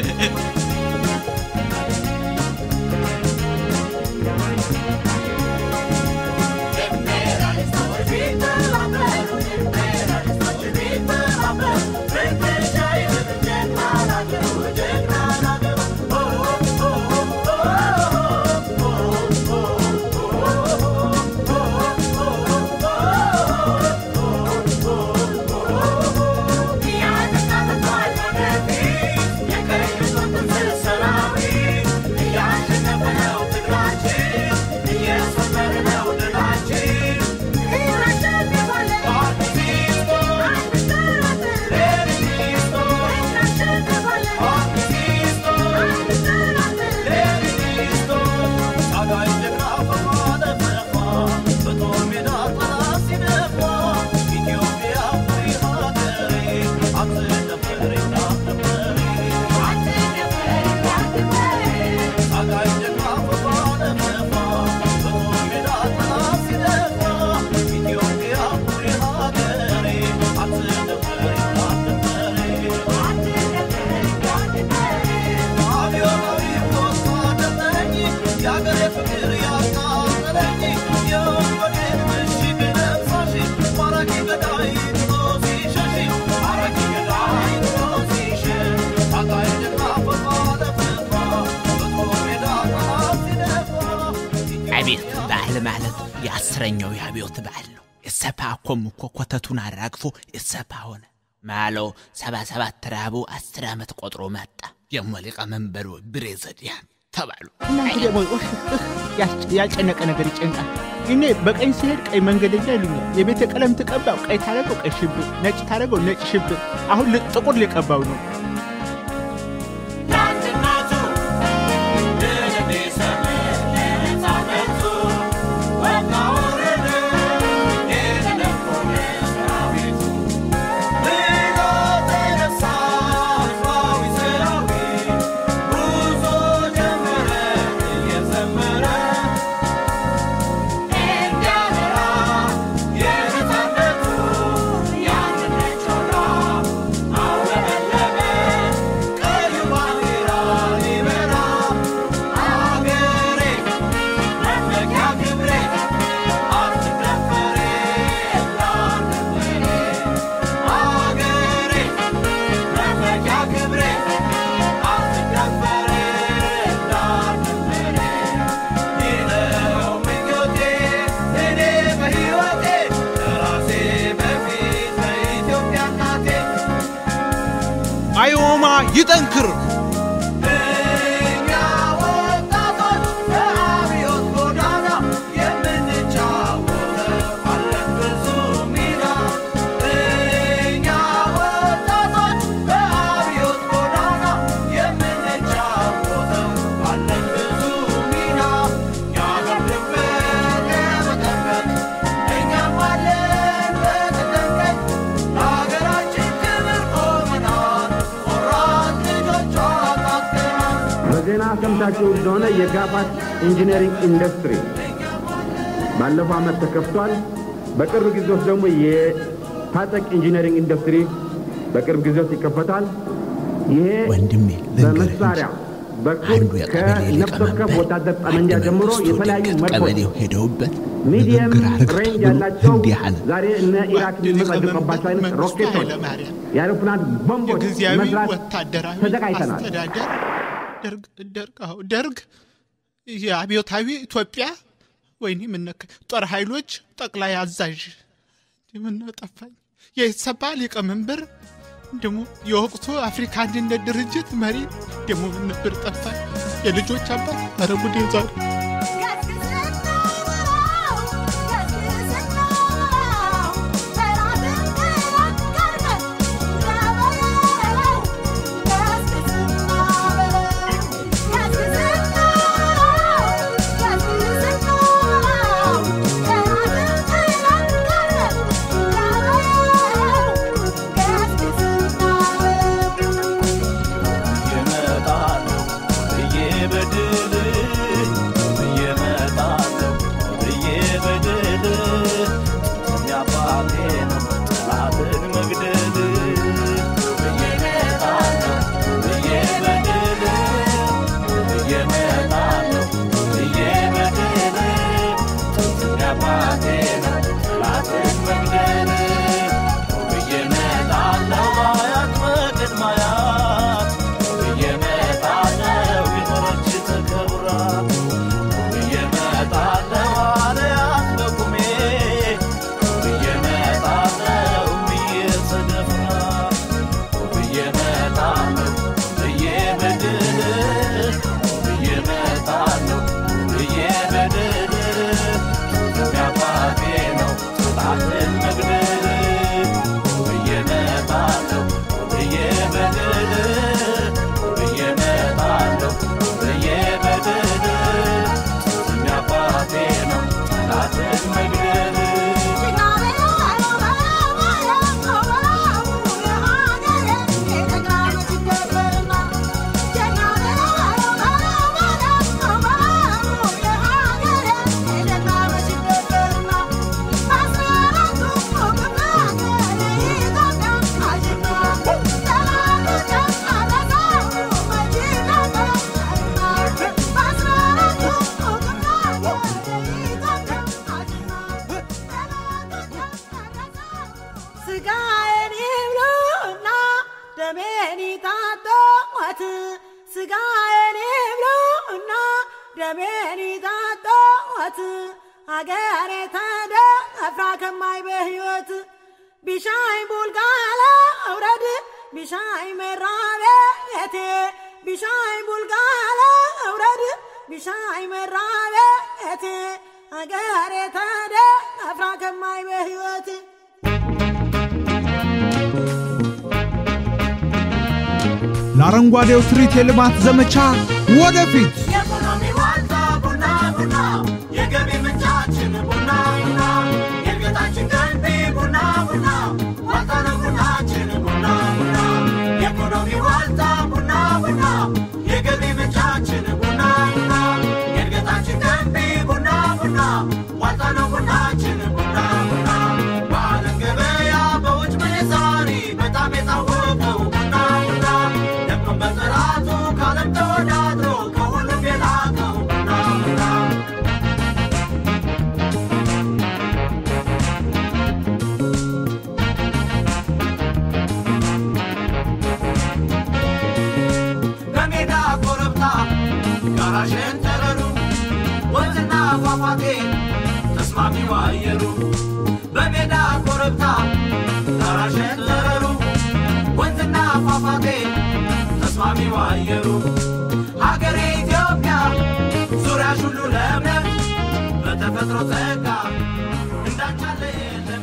አቤት በዓል ማለት የአስረኛው የአብዮት በዓል ነው። የሰፓ ኮም እኮ ኮተቱን አራግፎ የሰፓ ሆነ ማለው ሰባ ሰባት ረሃቡ አስር ዓመት ቆጥሮ መጣ። ደግሞ ሊቀመንበሩ ብሬ ዘዲያን ተባሉ። እናንተ ደግሞ ኡፍ፣ እህ፣ ያስ- ያልጨነቀ ነገር ይጨንቃል። እኔ በቀኝ ሲሄድ ቀይ መንገደኛ ይሉኛል። የቤተ ቀለም ትቀባው ቀይ ታረገው ቀይ ሽብር፣ ነጭ ታረገው ነጭ ሽብር። አሁን ል- ጥቁር ሊቀባው ነው። አዮማ ይጠንክር። በዜና ሰምታችሁ እንደሆነ የጋፋት ኢንጂነሪንግ ኢንዱስትሪ ባለፈው ዓመት ተከፍቷል። በቅርብ ጊዜ ውስጥ ደግሞ የታጠቅ ኢንጂነሪንግ ኢንዱስትሪ በቅርብ ጊዜ ውስጥ ይከፈታል። ይሄ ወንድሜ ልንገርህ በመሳሪያ በኩል አንዱ የቀበሌ ከነፍስ ወከፍ ሊቀመንበር ወታደር አንድ ጠመንጃ ጀምሮ መንግስቱ የተለያዩ ድንገት መድፎች ቀበሌው ሄደውበት ሚዲየም ንግግር አድርገው ሬንጅ ብሎ ያላቸው እንዲህ አለ። ዛሬ እነ ኢራክ የሚመጸድቁባቸው አይነት መንግስቱ ሮኬቶች፣ ኃይለማርያም የአውሮፕላን ቦምቦች የጊዜያዊ መስራት ወታደራዊ ተዘጋጅተናል። አስተዳደር ደርግ ደርግ አዎ ደርግ የአብዮታዊ ኢትዮጵያ ወይኔ ምነካ ጦር ኃይሎች ጠቅላይ አዛዥ ምነው ጠፋኝ። የኢሰፓ ሊቀመንበር ደግሞ የወቅቱ አፍሪካ አንድነት ድርጅት መሪ ደግሞ ምን ነበር ጠፋኝ። የልጆች አባት ኧረ ጉዴ ዛሬ Yeah. አባቴ ነው ጠላትን መግደል ብዬ እመጣለሁ አያት በቅድመ አያት ብዬ እመጣለሁ የኖረች ተከብራ ብዬ እመጣለሁ አለያት በቁሜ ብዬ እመጣለሁ ብዬ ተደፍራ ብዬ እመጣለሁ ብዬ በድል ብዬ እመጣለሁ ብዬ በድል አባቴ ነው ጠላትን መግደል ብዬ እመጣለሁ ብዬ በድል ብዬ እመጣለሁ ብዬ በድል አባቴ ነው ጠላትን መግደል ስጋዬን ይብሉና ደሜን ይጣጡት ስጋዬን ይብሉና ደሜን ይጣጡት አገሬ ተደፍራ ከማይ በሕይወት ቢሻይ ቡልጋለ አውረድ ቢሻይ መራቤቴ ቢሻይ ቡልጋለ አውረድ ቢሻይ መራቤቴ አገሬ ተደፍራ ከማይ በሕይወት ለአረንጓዴው ትርኢት የልማት ዘመቻ ወደፊት የኢኮኖሚ ዋልታ ቡና ቡና የገቢ ምንጫችን ቡና ቡና የእድገታችን ገንቢ ቡና ቡና ዋልታ ነው ቡናችን ቡና ቡና የኢኮኖሚ ዋልታ ቡና ቡና የገቢ ምንጫችን ቡና ቡና የእድገታችን ገንቢ ቡና ቡና ዋልታ ነው ቡናችን ቡና ቡና በዓለም ገበያ በውጭ ምንዛሪ በጣም የታወቀው ቡና ቡና ደምቆ በጥራቱ ከዓለም ተወዳድሮ ከሁሉም የላቀው ቡና ቡና በሜዳ ኮረብታ ጋራ ሸንተረሩ ወንዝና ፏፏቴ ተስማሚው አየሩ በሜዳ ኮረብታ ጋራ ሸንተረሩ ወንዝና ፏፏቴ ተስማሚው አየሩ ሀገሬ ኢትዮጵያ ዙሪያሽ ሁሉ ለምለም በተፈጥሮ ጸጋ እንዳቻለ የለም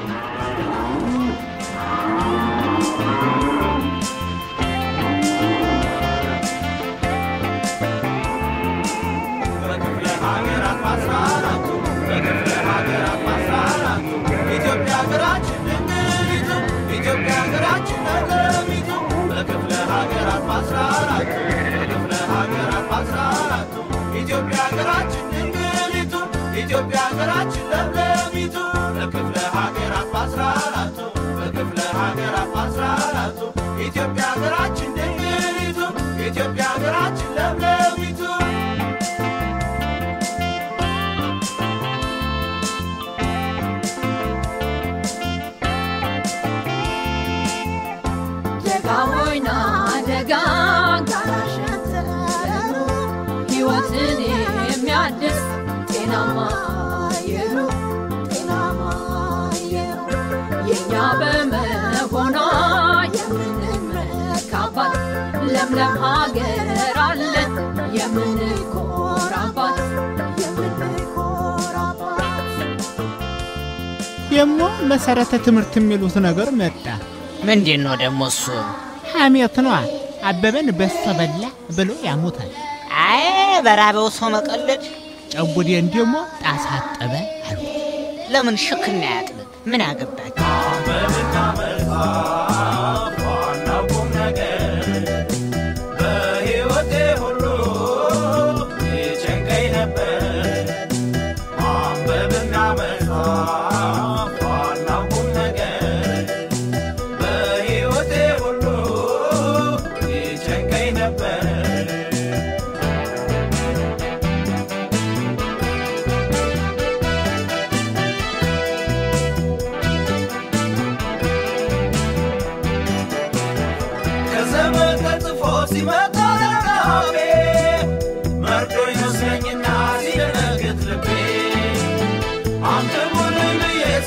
በክፍለ ሀገራት በአስራ አራቱ በክፍለ ሀገራት በአስራ አራቱ ኢትዮጵያ ሀገራችን ድንግሊቱ ኢትዮጵያ ሀገራችን ለምለሚቱ በክፍለ ሀገራት በአስራ አራቱ በክፍለ ሀገራት በአስራ አራቱ ኢትዮጵያ ሀገራችን ድንግሊቱ ኢትዮጵያ ሀገራችን ለምለሚቱ በክፍለ ሀገራት በአስራ አራቱ በክፍለ ሀገራት በአስራ አራቱ ኢትዮጵያ ሀገራችን ድንግሊቱ ኢትዮጵያ ሀገራችን ለምለሚቱ ደጋ ወይና ደጋ ጋራሸንተረሩ ሕይወትን የሚያድስ ጤናማ አየሩ ጤናማ አየሩ የእኛ በመሆኗ የምንመካባት ለምለም ሀገር አለን የምንኮራባት የምንኮራባት ደግሞ መሰረተ ትምህርት የሚሉት ነገር መጣ። ምንድን ነው ደግሞ እሱ? ሐሜት ነዋ። አበበን በሶ በላ ብሎ ያሙታል። አይ በራበው ሰው መቀለድ ጨቡዴን ደግሞ ጣሳ አጠበ አሉ። ለምን ሽክና ያጥብ? ምን አገባቸው? በብና መጽሐፍ ዋናው ቁም ነገር በሕይወቴ ሁሉ ይጨንቀኝ ነበር። ማንበብና መጽሐፍ ዋናው ቁም ነገር በሕይወቴ ሁሉ ይጨንቀኝ ነበር።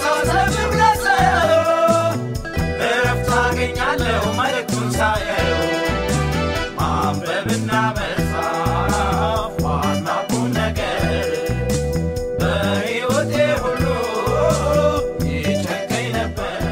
ሰው ዘምር ለሰው እረፍት አገኛለሁ መልእክቱን ሳየው ማንበብና መጻፍ ዋና ቁም ነገር በሕይወቴ ሁሉ ይጨንቀኝ ነበር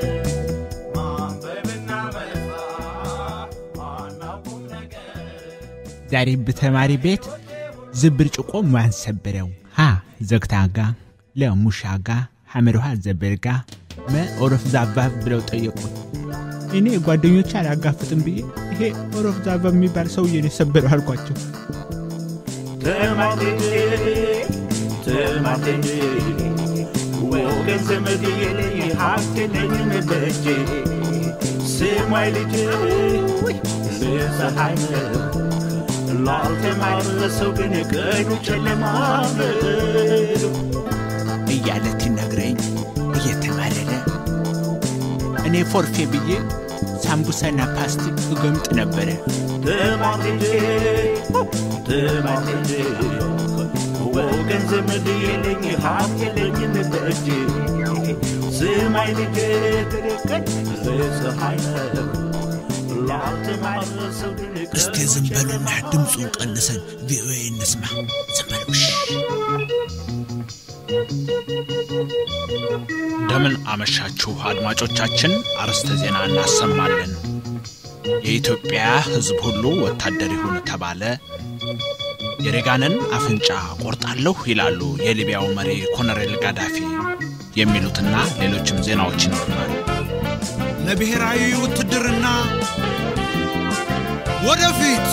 ማንበብና መጻፍ ዋና ቁም ነገር ዛሬ በተማሪ ቤት ዝብርጭቆ ማን ሰበረው? ሀ ዘግታጋ ለሙሻጋ ሐመርሃ ዘበርጋ መ ኦሮፍ ዛባ ብለው ጠየቁት። እኔ ጓደኞች አላጋፍጥም ብዬ ይሄ ኦሮፍ ዛባ የሚባል ሰውዬ ነው የሰበረው አልኳቸው። ትማቴ ትማቴ ወገን ዘመድ የለኝ ሀብት የለኝም በእጄ ስማይ ልጅ ፀሐይ ነው ላልተማረ ሰው ግን ቀኑ ጨለማ ነው እያለ ትነግረኝ እየተማረረ እኔ ፎርፌ ብዬ ሳምቡሳና ፓስቲ እገምጥ ነበረ። ትማቴ ትማቴ ወገን ዘመድ የለኝ ሀብት የለኝም በእጄ ስማይ ልጅ ፀሐይ ነው ላልተማረ ሰው ግን እስቲ ዝም በሉና ድምፁን ቀንሰን ቪኦኤ እንስማ። ዝም በሉ እሺ። እንደምን አመሻችሁ አድማጮቻችን። አርዕስተ ዜና እናሰማለን። የኢትዮጵያ ሕዝብ ሁሉ ወታደር ይሁን ተባለ። የሬጋንን አፍንጫ ቆርጣለሁ ይላሉ የሊቢያው መሪ ኮሎኔል ጋዳፊ። የሚሉትና ሌሎችም ዜናዎች ይኖሩናል። ለብሔራዊ ውትድርና ወደፊት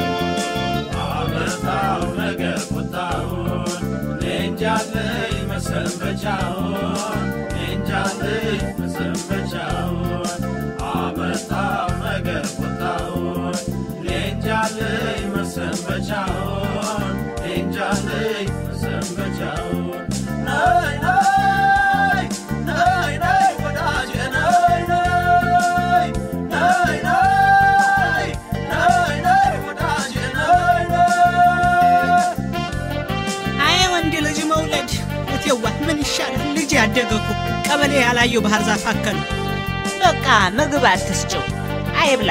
አመጣው ነገር ቁጣውን እንጃለይ መሰንበቻውን እንጃለይ መሰንበቻውን አመጣው ነገር ቁጣውን እንጃለይ መሰንበቻውን እንጃለይ መሰንበቻውን ነይ ነይ ነይ ነይ ወዳጄ ነይ ነይ ነይ ነይ ነይ ነይ ወዳጄ ነይ ነይ አይ ወንድ ልጅ መውለድ እቴዋ ምን ይሻላል? ልጅ ያደገ እኮ ቀበሌ ያላየው ባህር ዛፍ አከል በቃ ምግብ አትስጭው፣ አይብላ።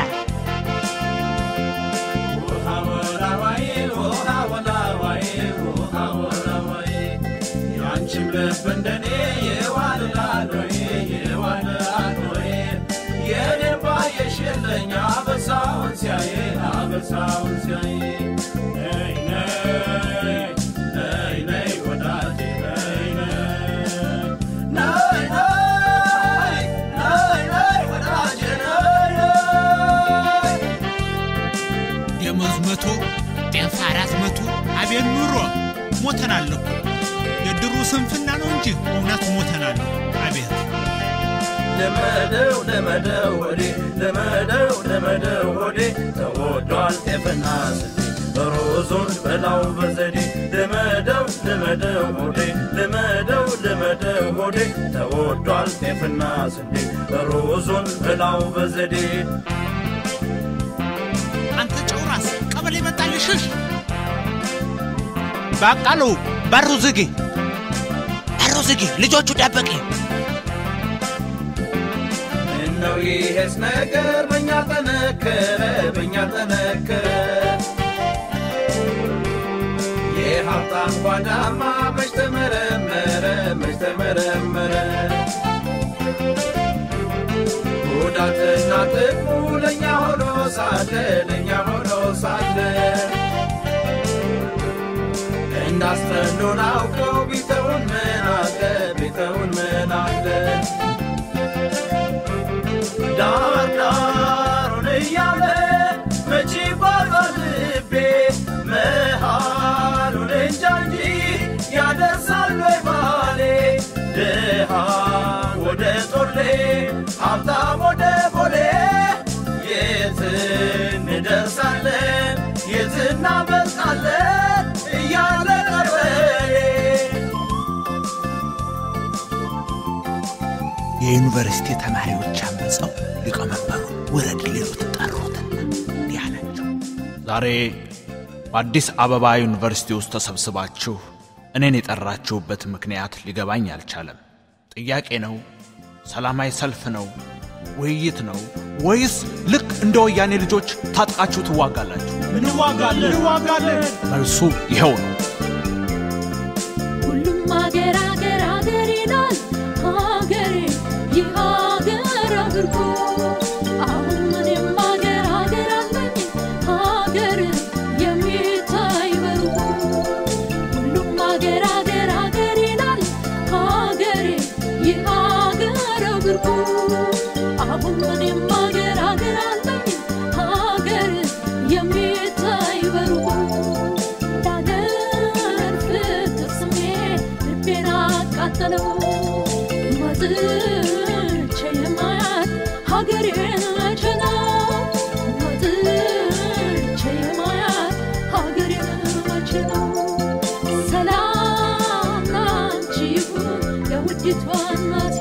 ያንቺም ልብ እንደኔ የዋልላል ወይ የዋልላል ወይ የኔም ባየሽልኝ አበሳውን ሲያይ አበሳውን ሲያይ ነይ ነይ ነይ ነይ ወዳጄ ነይ ነይ ነይ ነይ ነይ ነይ ወዳጄ ነይ ነይ ደመወዝ መቶ ጤፍ አራት መቶ አቤት ኑሮ ሞተናል እኮ የድሩ ስንፍና ነው እንጂ እውነት ሞተናል። አቤት ለመደው ለመደው ወዴ ለመደው ለመደው ወዴ ተወዷል ጤፍና ስንዴ ሮዙን በላው በዘዴ ለመደው ለመደው ወዴ ለመደው ለመደው ወዴ ተወዷል ጤፍና ስንዴ ሮዙን በላው በዘዴ አንተ ጨውራስ ቀበሌ መጣል ሽሽ በቃሉ በሩ ዝጊ በሩ ዝጊ፣ ልጆቹ ደበቂ። ምነው ይሄስ ነገር በእኛ ጠነከረ በእኛ ጠነከረ የሀብታም ጓዳማ መች ተመረመረ መች ተመረመረ ጉዳትና ጥቅሙ ለእኛ ሆኖ ሳለ ለእኛ ሆኖ ሳለ እንዳስተኑን አውቀው ቢተውን ምን አለ ቢተውን ምን አለ ዳር ዳሩን እያለ መቼ ባዛል ልቤ መሃሉን እንጃ እንጂ ያደርሳል ወይ ባሌ ድሃ ወደ ጦሌ ሀብታም ወደ ቦሌ የት እንደርሳለን የት እናመልጣለን እያለ ቀበሌ የዩኒቨርሲቲ ተማሪዎች አመፀው ሊቀመንበሩን ውረድ ሊሉት ጠሩትና እንዲህ አላቸው። ዛሬ በአዲስ አበባ ዩኒቨርሲቲ ውስጥ ተሰብስባችሁ እኔን የጠራችሁበት ምክንያት ሊገባኝ አልቻለም። ጥያቄ ነው? ሰላማዊ ሰልፍ ነው? ውይይት ነው? ወይስ ልክ እንደ ወያኔ ልጆች ታጥቃችሁ ትዋጋላችሁ? እንዋጋለን እንዋጋለን። መልሱ ይኸው ነው። ሁሉም ሀገር ሀገር ሀገር ይላል ሀገሬ ይህ ሀገር አድርጎ አሁን እኔም ሀገር ሀገር አለኝ ሀገር የሚታይ በርጎ ሁሉም ሀገር ሀገር ሀገር ይላል ሀገሬ ይህ ሀገር አድርጎ አሁን እኔም ሀገር ሀገር አለኝ ሀገር የሚታይ በርጎ ዳገር ፍቅር ስሜት ልቤን አቃጠለው መጥቼ የማያት ሀገሬን መቼ ነው መጥቼ የማያት ሀገሬን መቼ ነው ሰላም ላንቺ ይሁን የውዲቷ እናቴ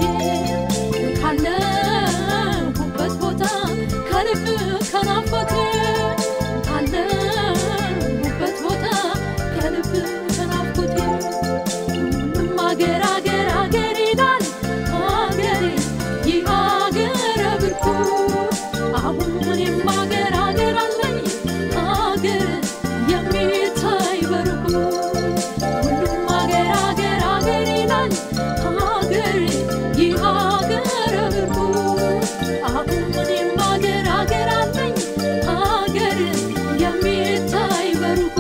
ካለሁበት ቦታ ከልብ ከናፈቴ ካለሁበት ቦታ ከልብ ከናፍቆቴ ሁሉም አገር አገር አገር ይላል አገሬ ይህ አገር ብርኩ አሁን እኔም አገር አገር አለኝ አገር የሚታይ በርኩ ሁሉም አገር አገር አገር ይላል አገር ይህ አገር ብርኩ አሁን እኔም አገር አገር አለኝ አገር የሚታይ በርኩ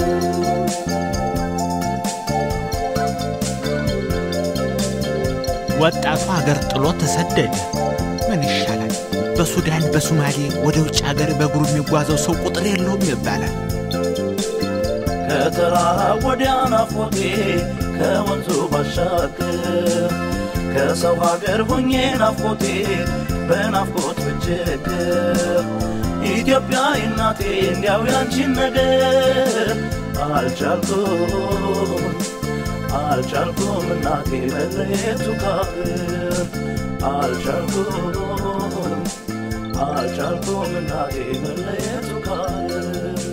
ወጣቱ ሀገር ጥሎ ተሰደደ። ምን ይሻላል? በሱዳን በሶማሌ ወደ ውጭ ሀገር በእግሩ የሚጓዘው ሰው ቁጥር የለውም ይባላል። ከተራራ ወዲያ ናፍቆቴ ከወንዙ ባሻገር ከሰው ሀገር ሆኜ ናፍቆቴ በናፍቆት ብቸገር ኢትዮጵያ እናቴ እንዲያው ያንቺን ነገር አልቻልኩም አልቻልኩም እናቴ መለየቱ ካገር አልቻልኩም አልቻልኩም እናቴ መለየቱ ካገር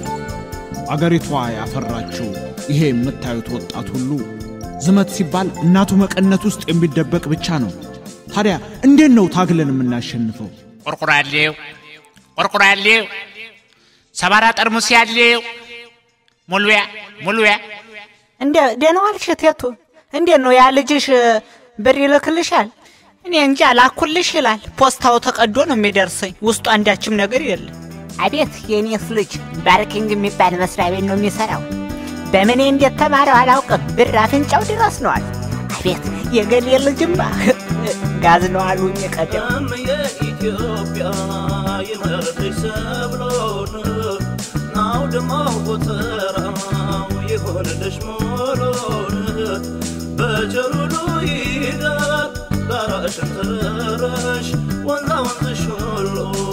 አገሪቷ ያፈራችው ይሄ የምታዩት ወጣት ሁሉ ዝመት ሲባል እናቱ መቀነት ውስጥ የሚደበቅ ብቻ ነው። ታዲያ እንዴት ነው ታግለን የምናሸንፈው? ቆርቆራሌው ቆርቆራሌው ሰባራ ጠርሙስ ያለው ሙሉያ ሙሉያ እንደ ደህና ዋልሽ ቴቱ? እንዴት ነው ያ ልጅሽ ብር ይልክልሻል? እኔ እንጂ አላኩልሽ ይላል። ፖስታው ተቀዶ ነው የሚደርሰኝ። ውስጡ አንዳችም ነገር የለም። አቤት የኔስ ልጅ ባርኪንግ የሚባል መስሪያ ቤት ነው የሚሰራው። በምኔ እንዴት ተማረው አላውቅም። ብር አፍንጫው ድረስ ነዋል። አቤት የገሌ ልጅማ ጋዝ ነው አሉኝ ቀደም የኢትዮጵያ ይመርጥሽ ሰብሎን ናውድማው ጎተራው ይሆንልሽ ሞሎን በጀሩሉ ይደር ዳራሽን ተረረሽ ወንዛ ወንዝሽ ሁሉ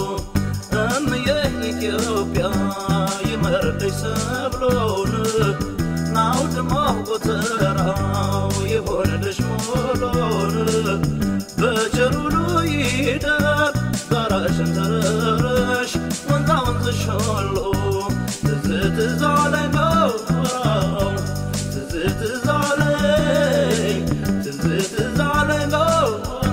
እምዬ ኢትዮጵያ ይመርጥሽ ሰብሎን ናውድማው ጎተራው ይሆንልሽ ሞሎን በጀሩሉ ይደር ዳራሽን ተረረሽ ወንዛ ወንዝሽ ሁሉ ትዝ ትዝ አለኝ ነው ትዝ ትዝ አለኝ ትዝ ትዝ አለኝ ነው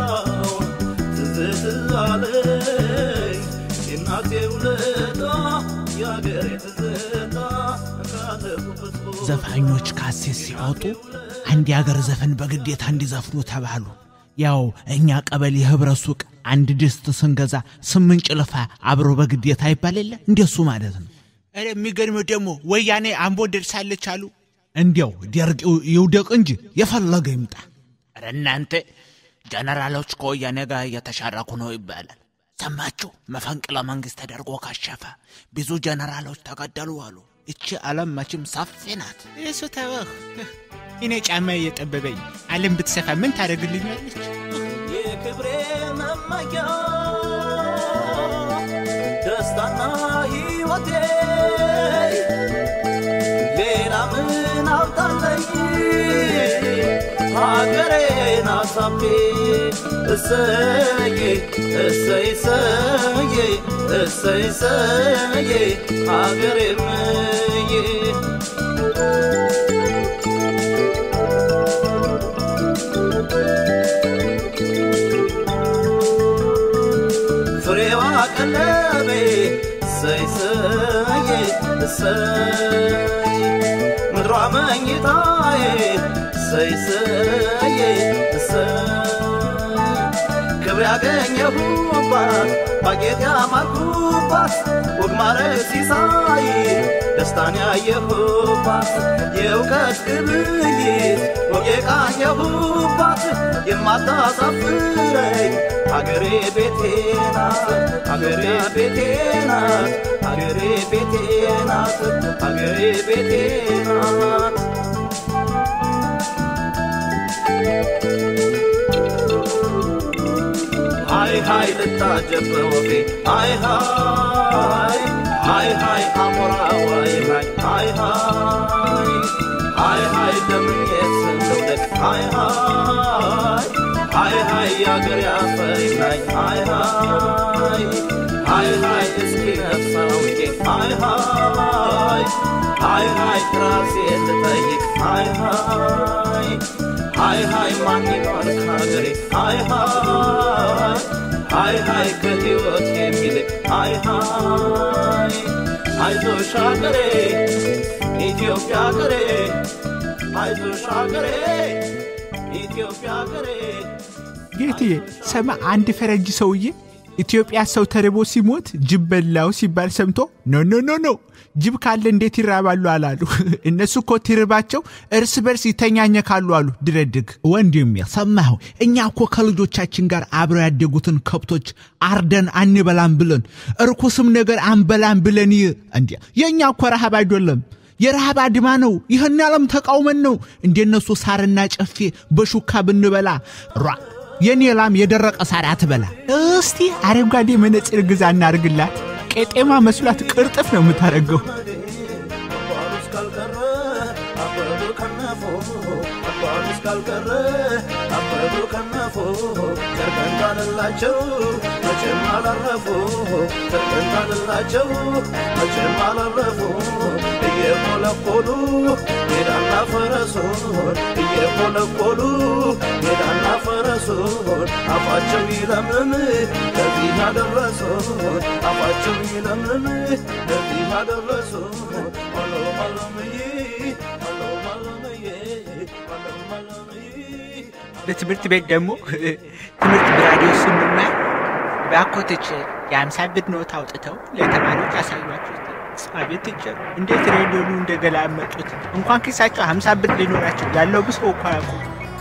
ትዝ ትዝ አለኝ የእናቴ ውለታ የአገሬ ትዝታ ካለሁበት ዘፋኞች ካሴት ሲያወጡ አንድ የአገር ዘፈን በግዴታ እንዲዘፍኑ ተባሉ። ያው እኛ ቀበሌ ህብረት ሱቅ አንድ ድስት ስንገዛ ስምንት ጭልፋ አብሮ በግዴታ ይባል የለ እንደሱ ማለት ነው። ኧረ የሚገርመው ደግሞ ወያኔ አምቦ ደርሳለች አሉ። እንዲያው ደርቅ ይውደቅ እንጂ የፈለገ ይምጣ። ኧረ እናንተ ጀነራሎች ከወያኔ ጋር እየተሻረኩ ነው ይባላል። ሰማችሁ? መፈንቅለ መንግስት ተደርጎ ካሸፈ ብዙ ጀነራሎች ተገደሉ አሉ። እቺ ዓለም መቼም ሰፊ ናት። እሱ ተወህ። እኔ ጫማ እየጠበበኝ ዓለም ብትሰፋ ምን ታደርግልኛለች? የክብሬ መመኪያ ደስታና ሕይወቴ ሌላ ምን አውጣለኝ ሀገሬን አሳቤ እሰዬ እሰይ እሰዬ እሰይ እሰዬ ሀገሬምዬ ቀለቤ እሰይ እሰዬ እሰይ ምድሯ መኝታዬ እሰይ እሰዬ እሰይ ክብር ያገኘሁባት ባጌጥ ያማርኩባት ወግ ማረግ ሲሳይ ደስታን ያየሁባት የእውቀት ግብይት ወግ የቃኘሁባት የማታሳፍረኝ አገሬ ቤቴ ናት አገሬ ቤቴ ናት አገሬ ቤቴ ናት አገሬ ቤቴ ናት ሃይ ሃይ ልታጀብ በወፌ ሃይ ሃይ ሃይ ሃይ አሞራ ዋይ ሃይ ሃይ ሃይ ሃይ ሃይ ደምየት ልውደቅ ሃይ ሃይ ሃይ ሃይ ያገር ያፈይ ናይ ሃይ ሃይ ሃይ ሃይ እስኪ ነፍሳ ውቄ ሃይ ሃይ ሃይ ሃይ ራሴ ልጠይቅ ሃይ ሃይ ሃይ ሃይ ማን ይሆን ከሀገሬ ሃይ ሃይ ሃይ ሃይ ከህይወት የሚልቅ ሃይ ሃይ አይዞሽ ሀገሬ ኢትዮጵያ ሀገሬ አይዞሽ ሀገሬ ኢትዮጵያ ሀገሬ ጌትዬ ሰማ አንድ ፈረንጅ ሰውዬ ኢትዮጵያ ሰው ተርቦ ሲሞት ጅብ በላው ሲባል ሰምቶ ኖ ኖ ኖ ኖ ጅብ ካለ እንዴት ይራባሉ አላሉ። እነሱ እኮ ትርባቸው እርስ በርስ ይተኛኘካሉ አሉ። ድረድግ ወንድሜ ሰማሁ። እኛ እኮ ከልጆቻችን ጋር አብረው ያደጉትን ከብቶች አርደን አንበላም ብለን እርኩስም ነገር አንበላም ብለን ይ እንዲ የእኛ እኮ ረሃብ አይደለም የረሃብ አድማ ነው። ይህን ዓለም ተቃውመን ነው እንደነሱ ሳርና ጨፌ በሹካ ብንበላ ሯ የኔ ላም የደረቀ ሳር አትበላ። እስቲ አረንጓዴ መነጽር ግዛ እናርግላት። ቄጤማ መስሏት ቅርጥፍ ነው የምታደርገው። አባሉስ ካልቀረ አበቡ ከነፎ አባሉስ ካልቀረ አበቡ ከነፎ ጨርቀን ካለላቸው መቼም አላረፉ ጨርቀን ካለላቸው መቼም አላረፉ እየኮለኮሉ ሜዳና ፈረሱን እየኮለኮሉ ሜዳና ፈረሱን አፋቸው ይለምልም ለዚህ ያደረሱን አፋቸው ይለምልም ለዚህ ያደረሱን አሎ አለምዬ አሎ አለምዬ አሎ አለምዬ በትምህርት ቤት ደግሞ ትምህርት በራዲዮ ስንማር በአኮቶች የአምሳ ብር ኖት አውጥተው ለተማሪዎች ያሳዩቸው። አቤት ቲቸር እንዴት ሬዲዮኑ እንደገላመጡት እንኳን ኪሳቸው ሀምሳ ብር ሊኖራቸው ያለው ብሶ እኮ አያውቁም።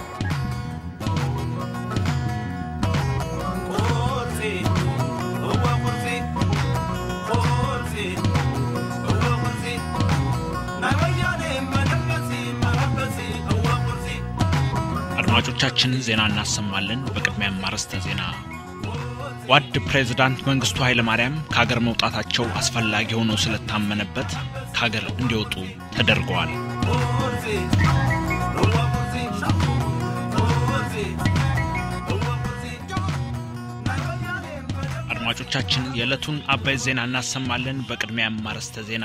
አድማጮቻችን ዜና እናሰማለን። በቅድሚያም አርዕስተ ዜና። ጓድ ፕሬዝዳንት መንግስቱ ኃይለማርያም ከሀገር መውጣታቸው አስፈላጊ ሆኖ ስለታመነበት ከሀገር እንዲወጡ ተደርገዋል። አድማጮቻችን የዕለቱን አበይት ዜና እናሰማለን። በቅድሚያም አርዕስተ ዜና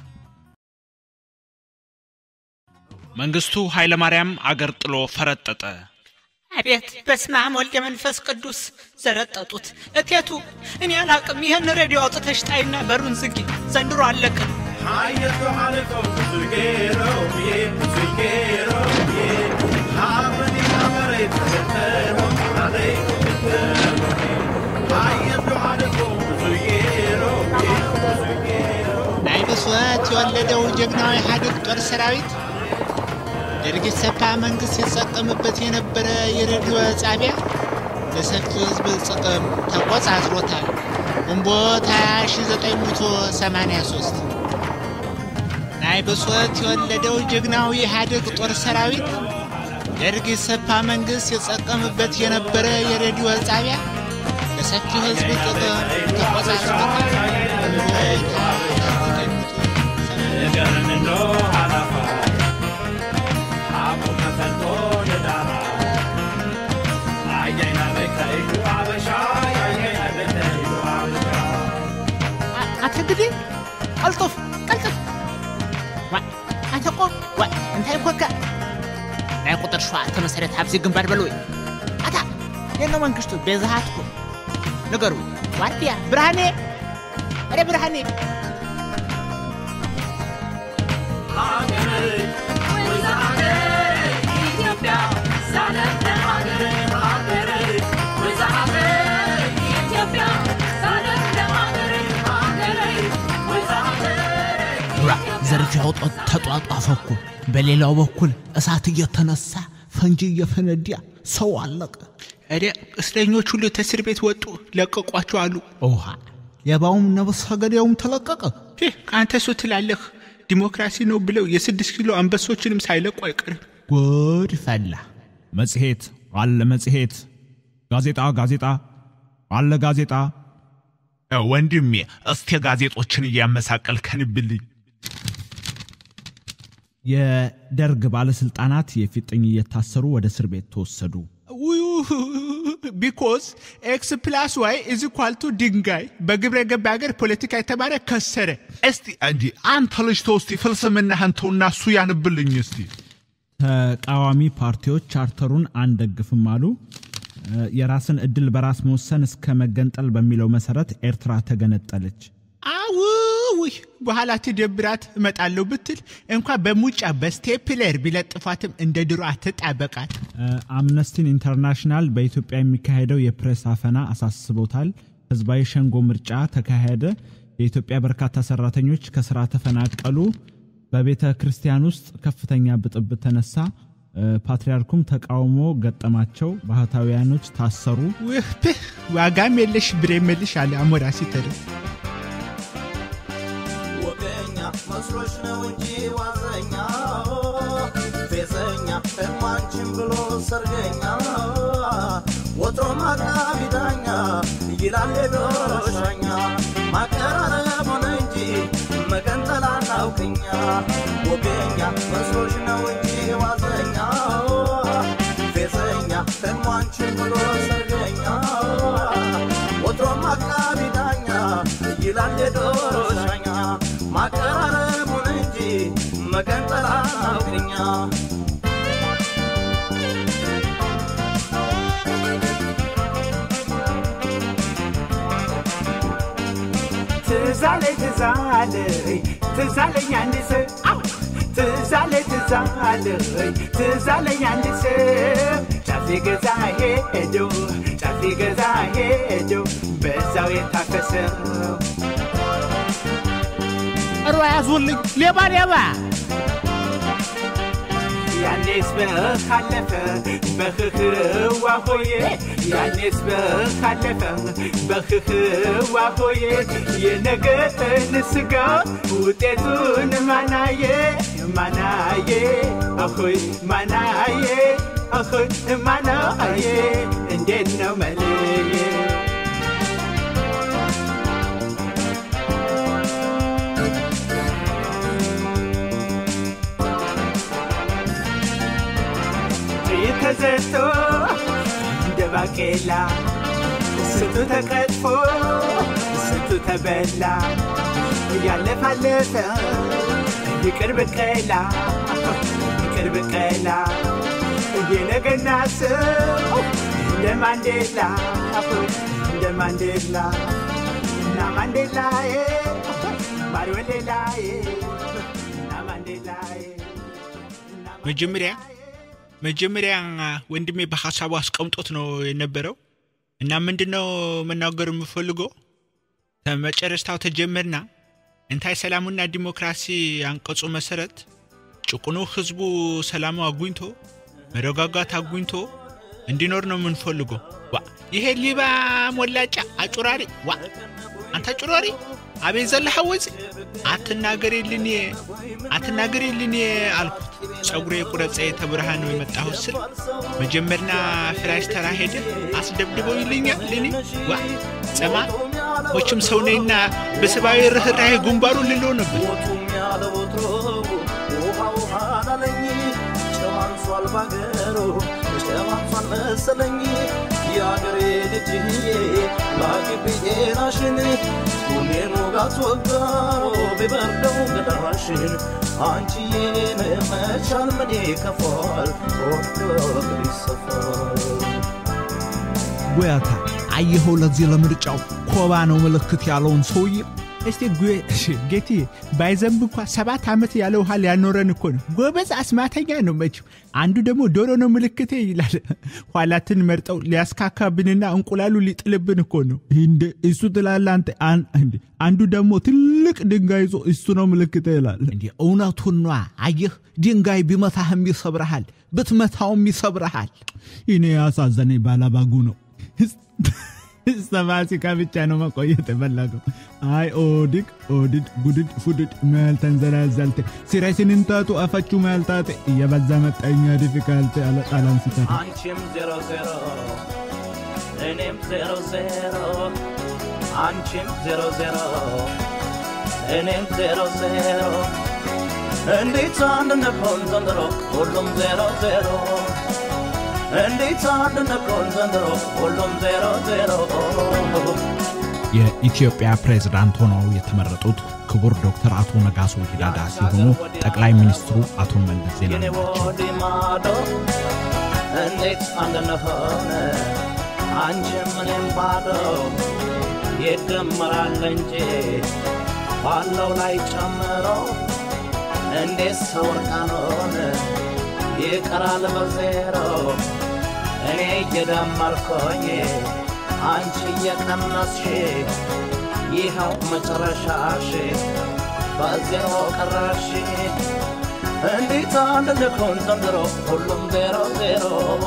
መንግስቱ ኃይለማርያም አገር ጥሎ ፈረጠጠ። አቤት በስመ አብ ወልደ መንፈስ ቅዱስ ዘረጠጡት። እቴቱ እኔ አላቅም። ይህን ሬዲዮ አውጥተሽ ጣይና በሩን ዝጊ። ዘንድሮ አለቅም። ሀየቱ ሀለፈው ብዙ ጌረው ብዬ ብዙ ጌረው ብዬ ሀበኒና መሬት ተከተለው አለይ ተከተለው ሀየቱ ሀለፈው ብዙ ጌረው ብዬ ብዙ ጌረው ናይ ብስወት የወለደው ጀግናው ኢህአዴግ ጦር ሰራዊት ደርግ ሰፓ መንግስት የተጠቀምበት የነበረ የሬዲዮ ጣቢያ ለሰፊው ህዝብ ጥቅም ተቆጻጽሮታል። ግንቦት 1983 ናይ ብስወት የወለደው ጀግናው የኢህአዴግ ጦር ሰራዊት ደርግ ሰፓ መንግስት የተጠቀምበት የነበረ የሬዲዮ ጣቢያ ለሰፊው ህዝብ ጥቅም ተቆጻጽሮታል። ግንቦት ነገርን እንዶ ሀላፋ አቡ ከፈልቶ ንዳራ አየና በከይዱ አበሻ ያየና በከይዱ አበሻ አንተ እንግዲህ ቀልጡፍ ቀልጡፍ ዋ አንተ ቆ ዋ እንታይ ኮካ ናይ ቁጥር ሸውዓተ መሰረት ኣብዚ ግንባር በል ወይ ኣታ የኖ መንግስቱ ቤዛሃትኩ ንገሩ። ዋልያ ብርሃኔ፣ ኧረ ብርሃኔ ዘርፊያው ጦ- ተጧጧፈ እኮ። በሌላው በኩል እሳት እየተነሳ ፈንጂ እየፈነዳ ሰው አለቀ። እደ እስረኞች ሁሉ ተእስር ቤት ወጡ፣ ለቀቋቸው አሉ። ውሃ ሌባውም ነብሰ ገዳዩም ተለቀቀ። ህ፣ አንተ እሱ ትላለህ ዲሞክራሲ ነው ብለው የስድስት ኪሎ አንበሶችንም ሳይለቁ አይቀርም። ጉድ ፈላ። መጽሔት አለ መጽሔት፣ ጋዜጣ ጋዜጣ አለ ጋዜጣ። ወንድሜ እስቴ ጋዜጦችን እያመሳቀል ከንብልኝ የደርግ ባለስልጣናት የፊጥኝ እየታሰሩ ወደ እስር ቤት ተወሰዱ። ቢኮዝ ኤክስ ፕላስ ዋይ ኢዝ ኢኳል ቱ ድንጋይ። በግብረ ገብ ሀገር ፖለቲካ የተማረ ከሰረ። እስቲ እንዲ አንተ ልጅ ተው እስቲ ፍልስምናህን ተውና እሱ ያንብልኝ እስቲ። ተቃዋሚ ፓርቲዎች ቻርተሩን አንደግፍም አሉ። እ፣ የራስን እድል በራስ መወሰን እስከ መገንጠል በሚለው መሰረት ኤርትራ ተገነጠለች። አውይ በኋላ ትደብራት እመጣለሁ ብትል እንኳ በሙጫ በስቴፕለር ቢለጥፏትም እንደ ድሮ አትጣበቃት። እ፣ አምነስቲን ኢንተርናሽናል በኢትዮጵያ የሚካሄደው የፕሬስ አፈና አሳስቦታል። ህዝባዊ ሸንጎ ምርጫ ተካሄደ። የኢትዮጵያ በርካታ ሰራተኞች ከስራ ተፈናቀሉ። በቤተ ክርስቲያን ውስጥ ከፍተኛ ብጥብጥ ተነሳ። እ፣ ፓትርያርኩም ተቃውሞ ገጠማቸው። ባህታውያኖች ታሰሩ። ውህ ፕህ፣ ዋጋም የለሽ ብሬ መልሽ አለ አሞራ ሲተርፍ። ወገኛ መስሎች ነው እንጂ ዋዘኛ ፌዘኛ እማንችን ብሎ ሰርገኛ ወትሮ ማቃቢ ዳኛ ይላል ሄዶ ሻኛ ማቀራረብ ሆነ እንጂ መገንጠል አናውቅኛ ወገኛ መስሎች ነው እንጂ ዋዘኛ ፌዘኛ እማንችን ብሎ ሰርገኛ ወትሮ ማቃቢ ዳኛ ይላል የዶሮ ሻኛ ማቀራረቡን እንጂ መገንጠል አናውቅኛ ትዛለ ትዛለ ትዛለኝ አንድ ሰው አው! ትዛለ ትዛለ ትዛለኝ አንድ ሰው ጫፍ ገዛ ሄዶ ጫፍ ገዛ ሄዶ በዛው የታከሰው እሮ ያዙልኝ ሌባ ሌባ ያኔስ በካለፈ በህህዋ ሆዬ ያኔስ በካለፈ በህህዋ ሆዬ የነገን ስጋ ውጤቱን ማናየ ማናየ አሆይ ማናየ አሆይ ማናየ እንዴት ነው መልዬ ተዘርቶ እንደ ባቄላ ስንቱ ተቀጥፎ ስንቱ ተበላ እያለፋለፈ ይቅር በቀላ ይቅር በቀላ እየነገና ሰው እንደ ማንዴላ እንደ ማንዴላ እና ማንዴላዬ ማሪወሌላዬ እና ማንዴላዬ መጀመሪያ መጀመሪያ ወንድሜ በሀሳቡ አስቀምጦት ነው የነበረው እና ምንድን ነው መናገር የምፈልገው ከመጨረስታው ተጀመርና እንታይ ሰላሙና ዲሞክራሲ አንቀጹ መሰረት ጭቁኑ ህዝቡ ሰላሙ አጉኝቶ መረጋጋት አጉኝቶ እንዲኖር ነው የምንፈልገው። ዋ ይሄ ሊባ ሞላጫ አጩራሪ ዋ አንተ አጩራሪ አቤት ዘለሐ ወፅ አትናገሪልኝ አትናገሪልኝ አልኩት። ጸጉሬ ቁረጸ ተብርሃን ነው የመጣሁት ስል መጀመርና ፍራሽ ተራ ሄደ አስደብድበው ይልኛል ልኔ ዋ ጸማ ሞችም ሰው ነኝና በሰብአዊ ርኅራኄ ጉንባሩ ልለው ነበር። ሞቱም ያለ ወትሮ ውሃ ውሃ ላለኝ ጨዋንሷል ባገሩ ጨዋንሷል መሰለኝ የአገሬ ልጅ ላግብዬናሽን ሁሌን ውጋት ወጋው ቢበርደው ገዳሽን አንቺዬን መቻል ምን ይከፋል ወዶ እግር ይሰፋል ጎያታ አየኸው ለዚህ ለምርጫው ኮባ ነው ምልክት ያለውን ሰውዬ እስቲ ጌቲ ባይዘንብ እንኳ ሰባት ዓመት ያለ ውሃ ሊያኖረን እኮ ነው። ጎበዝ አስማተኛ ነው መቼም። አንዱ ደግሞ ዶሮ ነው ምልክቴ ይላል። ኋላትን መርጠው ሊያስካካብንና እንቁላሉ ሊጥልብን እኮ ነው። እንደ እሱ ትላለህ አንተ። አንዱ ደግሞ ትልቅ ድንጋይ ይዞ እሱ ነው ምልክቴ ይላል። እንዲ እውነቱን ነዋ። አየህ ድንጋይ ቢመታህም ይሰብረሃል፣ ብትመታውም ይሰብረሃል። እኔ ያሳዘነኝ ባላባጉ ነው። ሰባሲካ ብቻ ነው መቆየት የፈለገው። አይ ኦድቅ ኦድድ ጉድድ ፉድድ መል ተንዘላዘልተ ሲረሲንንታቱ አፈቹ መልታቴ እየበዛ መጣኛ ዲፊካልቴ አለ ቃላን ሲታ አንቺም ዜሮ ዜሮ እኔም ዜሮ ዜሮ አንቺም ዜሮ ዜሮ እኔም ዜሮ ዜሮ እንዴት አንድ እንሆን ዘንድሮ ሁሉም ዜሮ ዜሮ እንዴት አንድ እንሆን ዘንድሮ ሁሉም ዜሮ ዜሮ የኢትዮጵያ ፕሬዝዳንት ሆነው የተመረጡት ክቡር ዶክተር አቶ ነጋሶ ጊዳዳ ሲሆኑ ጠቅላይ ሚኒስትሩ አቶ መለስ ዜናዊ የኔ ወዲህ ማዶ እንዴት አንድ እንሆን አንቺም እኔም ባዶ ይደመራል እንጂ ባለው ላይ ጨምሮ እንዴት ሰው እርቃኑን ይቀራል በዜሮ እኔ እየደመርኩኝ አንቺ እየቀነስሽ ይኸው መጨረሻሽ በዜሮ ቀረሽ እንዴት አንድ ልኩን ዘንድሮ ሁሉም ዜሮ ዜሮ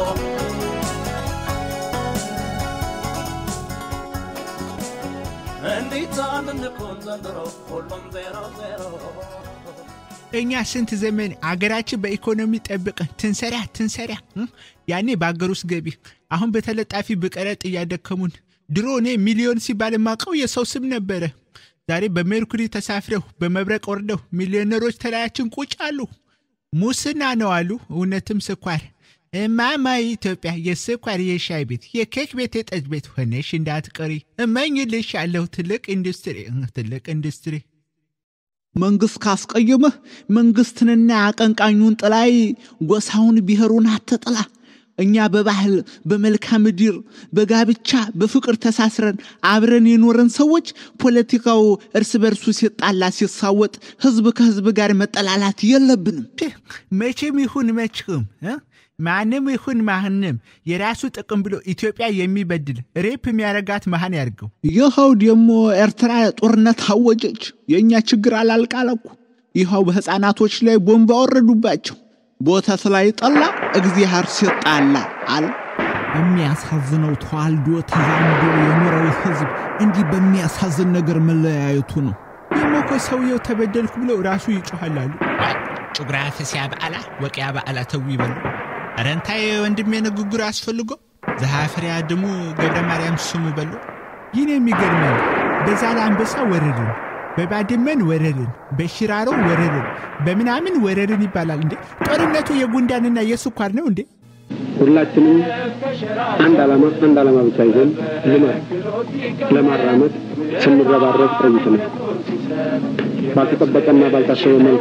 እንዴት አንድ ልኩን ዘንድሮ ሁሉም ዜሮ ዜሮ እኛ ስንት ዘመን አገራችን በኢኮኖሚ ጠብቀን ትንሰራ ትንሰራ ያኔ በአገር ውስጥ ገቢ አሁን በተለጣፊ በቀረጥ እያደከሙን ድሮ እኔ ሚሊዮን ሲባል የማውቀው የሰው ስም ነበረ ዛሬ በሜርኩሪ ተሳፍረው በመብረቅ ወርደው ሚሊዮነሮች ተለያችን ቁጭ አሉ ሙስና ነው አሉ እውነትም ስኳር እማማ ኢትዮጵያ የስኳር የሻይ ቤት የኬክ ቤት የጠጅ ቤት ሆነሽ እንዳትቀሪ እመኝልሽ ያለው ትልቅ ኢንዱስትሪ ትልቅ ኢንዱስትሪ መንግስት ካስቀየመህ መንግስትንና አቀንቃኙን ጥላይ ጎሳውን ብሔሩን አትጥላ። እኛ በባህል በመልክዓ ምድር በጋብቻ በፍቅር ተሳስረን አብረን የኖረን ሰዎች ፖለቲካው እርስ በርሱ ሲጣላ ሲሳወጥ ህዝብ ከህዝብ ጋር መጠላላት የለብንም። መቼም ይሁን መቼም እ? ማንም ይሁን ማንም የራሱ ጥቅም ብሎ ኢትዮጵያ የሚበድል ሬፕ የሚያረጋት መሃን ያርገው። ይኸው ደግሞ ኤርትራ ጦርነት አወጀች። የእኛ ችግር አላልቃለኩ። ይኸው በሕፃናቶች ላይ ቦምብ አወረዱባቸው። ቦተት ላይ ጠላ እግዚአብሔር ሲጣላ አለ። የሚያሳዝነው ተዋልዶ ተዛምዶ የኖረው ህዝብ እንዲህ በሚያሳዝን ነገር መለያየቱ ነው። ደግሞ እኮ ሰውየው ተበደልኩ ብለው ራሱ ይጮኋላሉ። ጩግራፍስያ በዓላ ወቅያ በዓላ ተው ይበሉ። ረንታይ ወንድሜ ንግግር አስፈልጎ ዘሐፍርያ ድሙ ገብረ ማርያም ስሙ በሎ ይህን የሚገርመው በዛ ለአንበሳ ወረርን፣ በባድመን ወረርን፣ በሽራሮ ወረርን፣ በምናምን ወረርን ይባላል እንዴ? ጦርነቱ የጉንዳንና የስኳር ነው እንዴ? ሁላችንም አንድ ዓላማ አንድ ዓላማ ብቻ ይዘን ልማት ለማራመድ ስንረባረብ ቆይተናል። ባልተጠበቀና ባልታሰበ መልኩ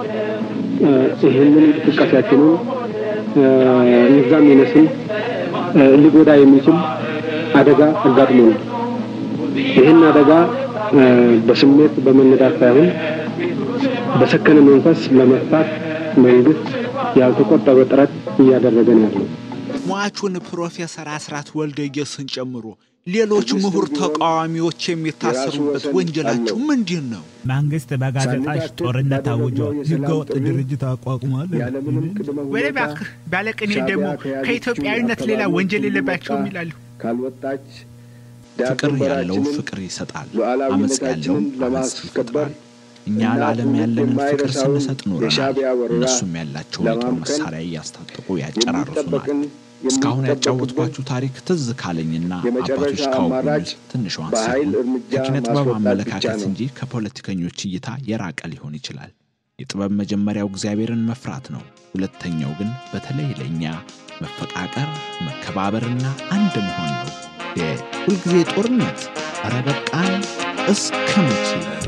ይህንን እንቅስቃሴያችንን ይብዛም ይነስም ሊጎዳ የሚችል አደጋ አጋጥሞናል። ይህን አደጋ በስሜት በመነዳት ሳይሆን በሰከነ መንፈስ ለመፍታት መንግስት ያልተቆጠበ ጥረት እያደረገ ነው ያለው። ሟቹን ፕሮፌሰር አስራት ወልደየስን ጨምሮ ሌሎች ምሁር ተቃዋሚዎች የሚታሰሩበት ወንጀላቸው ምንድን ነው? መንግስት በጋዜጣሽ ጦርነት አውጇል፣ ህገወጥ ድርጅት አቋቁሟል። ወደ እባክህ ባለቅኔ ደግሞ ከኢትዮጵያዊነት ሌላ ወንጀል የለባቸውም ይላሉ። ካልወጣች ፍቅር ያለው ፍቅር ይሰጣል፣ አመፅ ያለው አመፅ ይፈጥራል። እኛ ለዓለም ያለንን ፍቅር ስንሰጥ ኖረናል። እነሱም ያላቸውን የጦር መሳሪያ እያስታጠቁ ያጨራርሱናል። እስካሁን ያጫወትኳችሁ ታሪክ ትዝ ካለኝና አባቶች ካወጉኝ ውስጥ ትንሿን ሲሆን ከኪነ ጥበብ አመለካከት እንጂ ከፖለቲከኞች እይታ የራቀ ሊሆን ይችላል። የጥበብ መጀመሪያው እግዚአብሔርን መፍራት ነው። ሁለተኛው ግን በተለይ ለእኛ መፈቃቀር፣ መከባበርና አንድ መሆን ነው። የሁልጊዜ ጦርነት ኧረ በቃን እስከ መቼ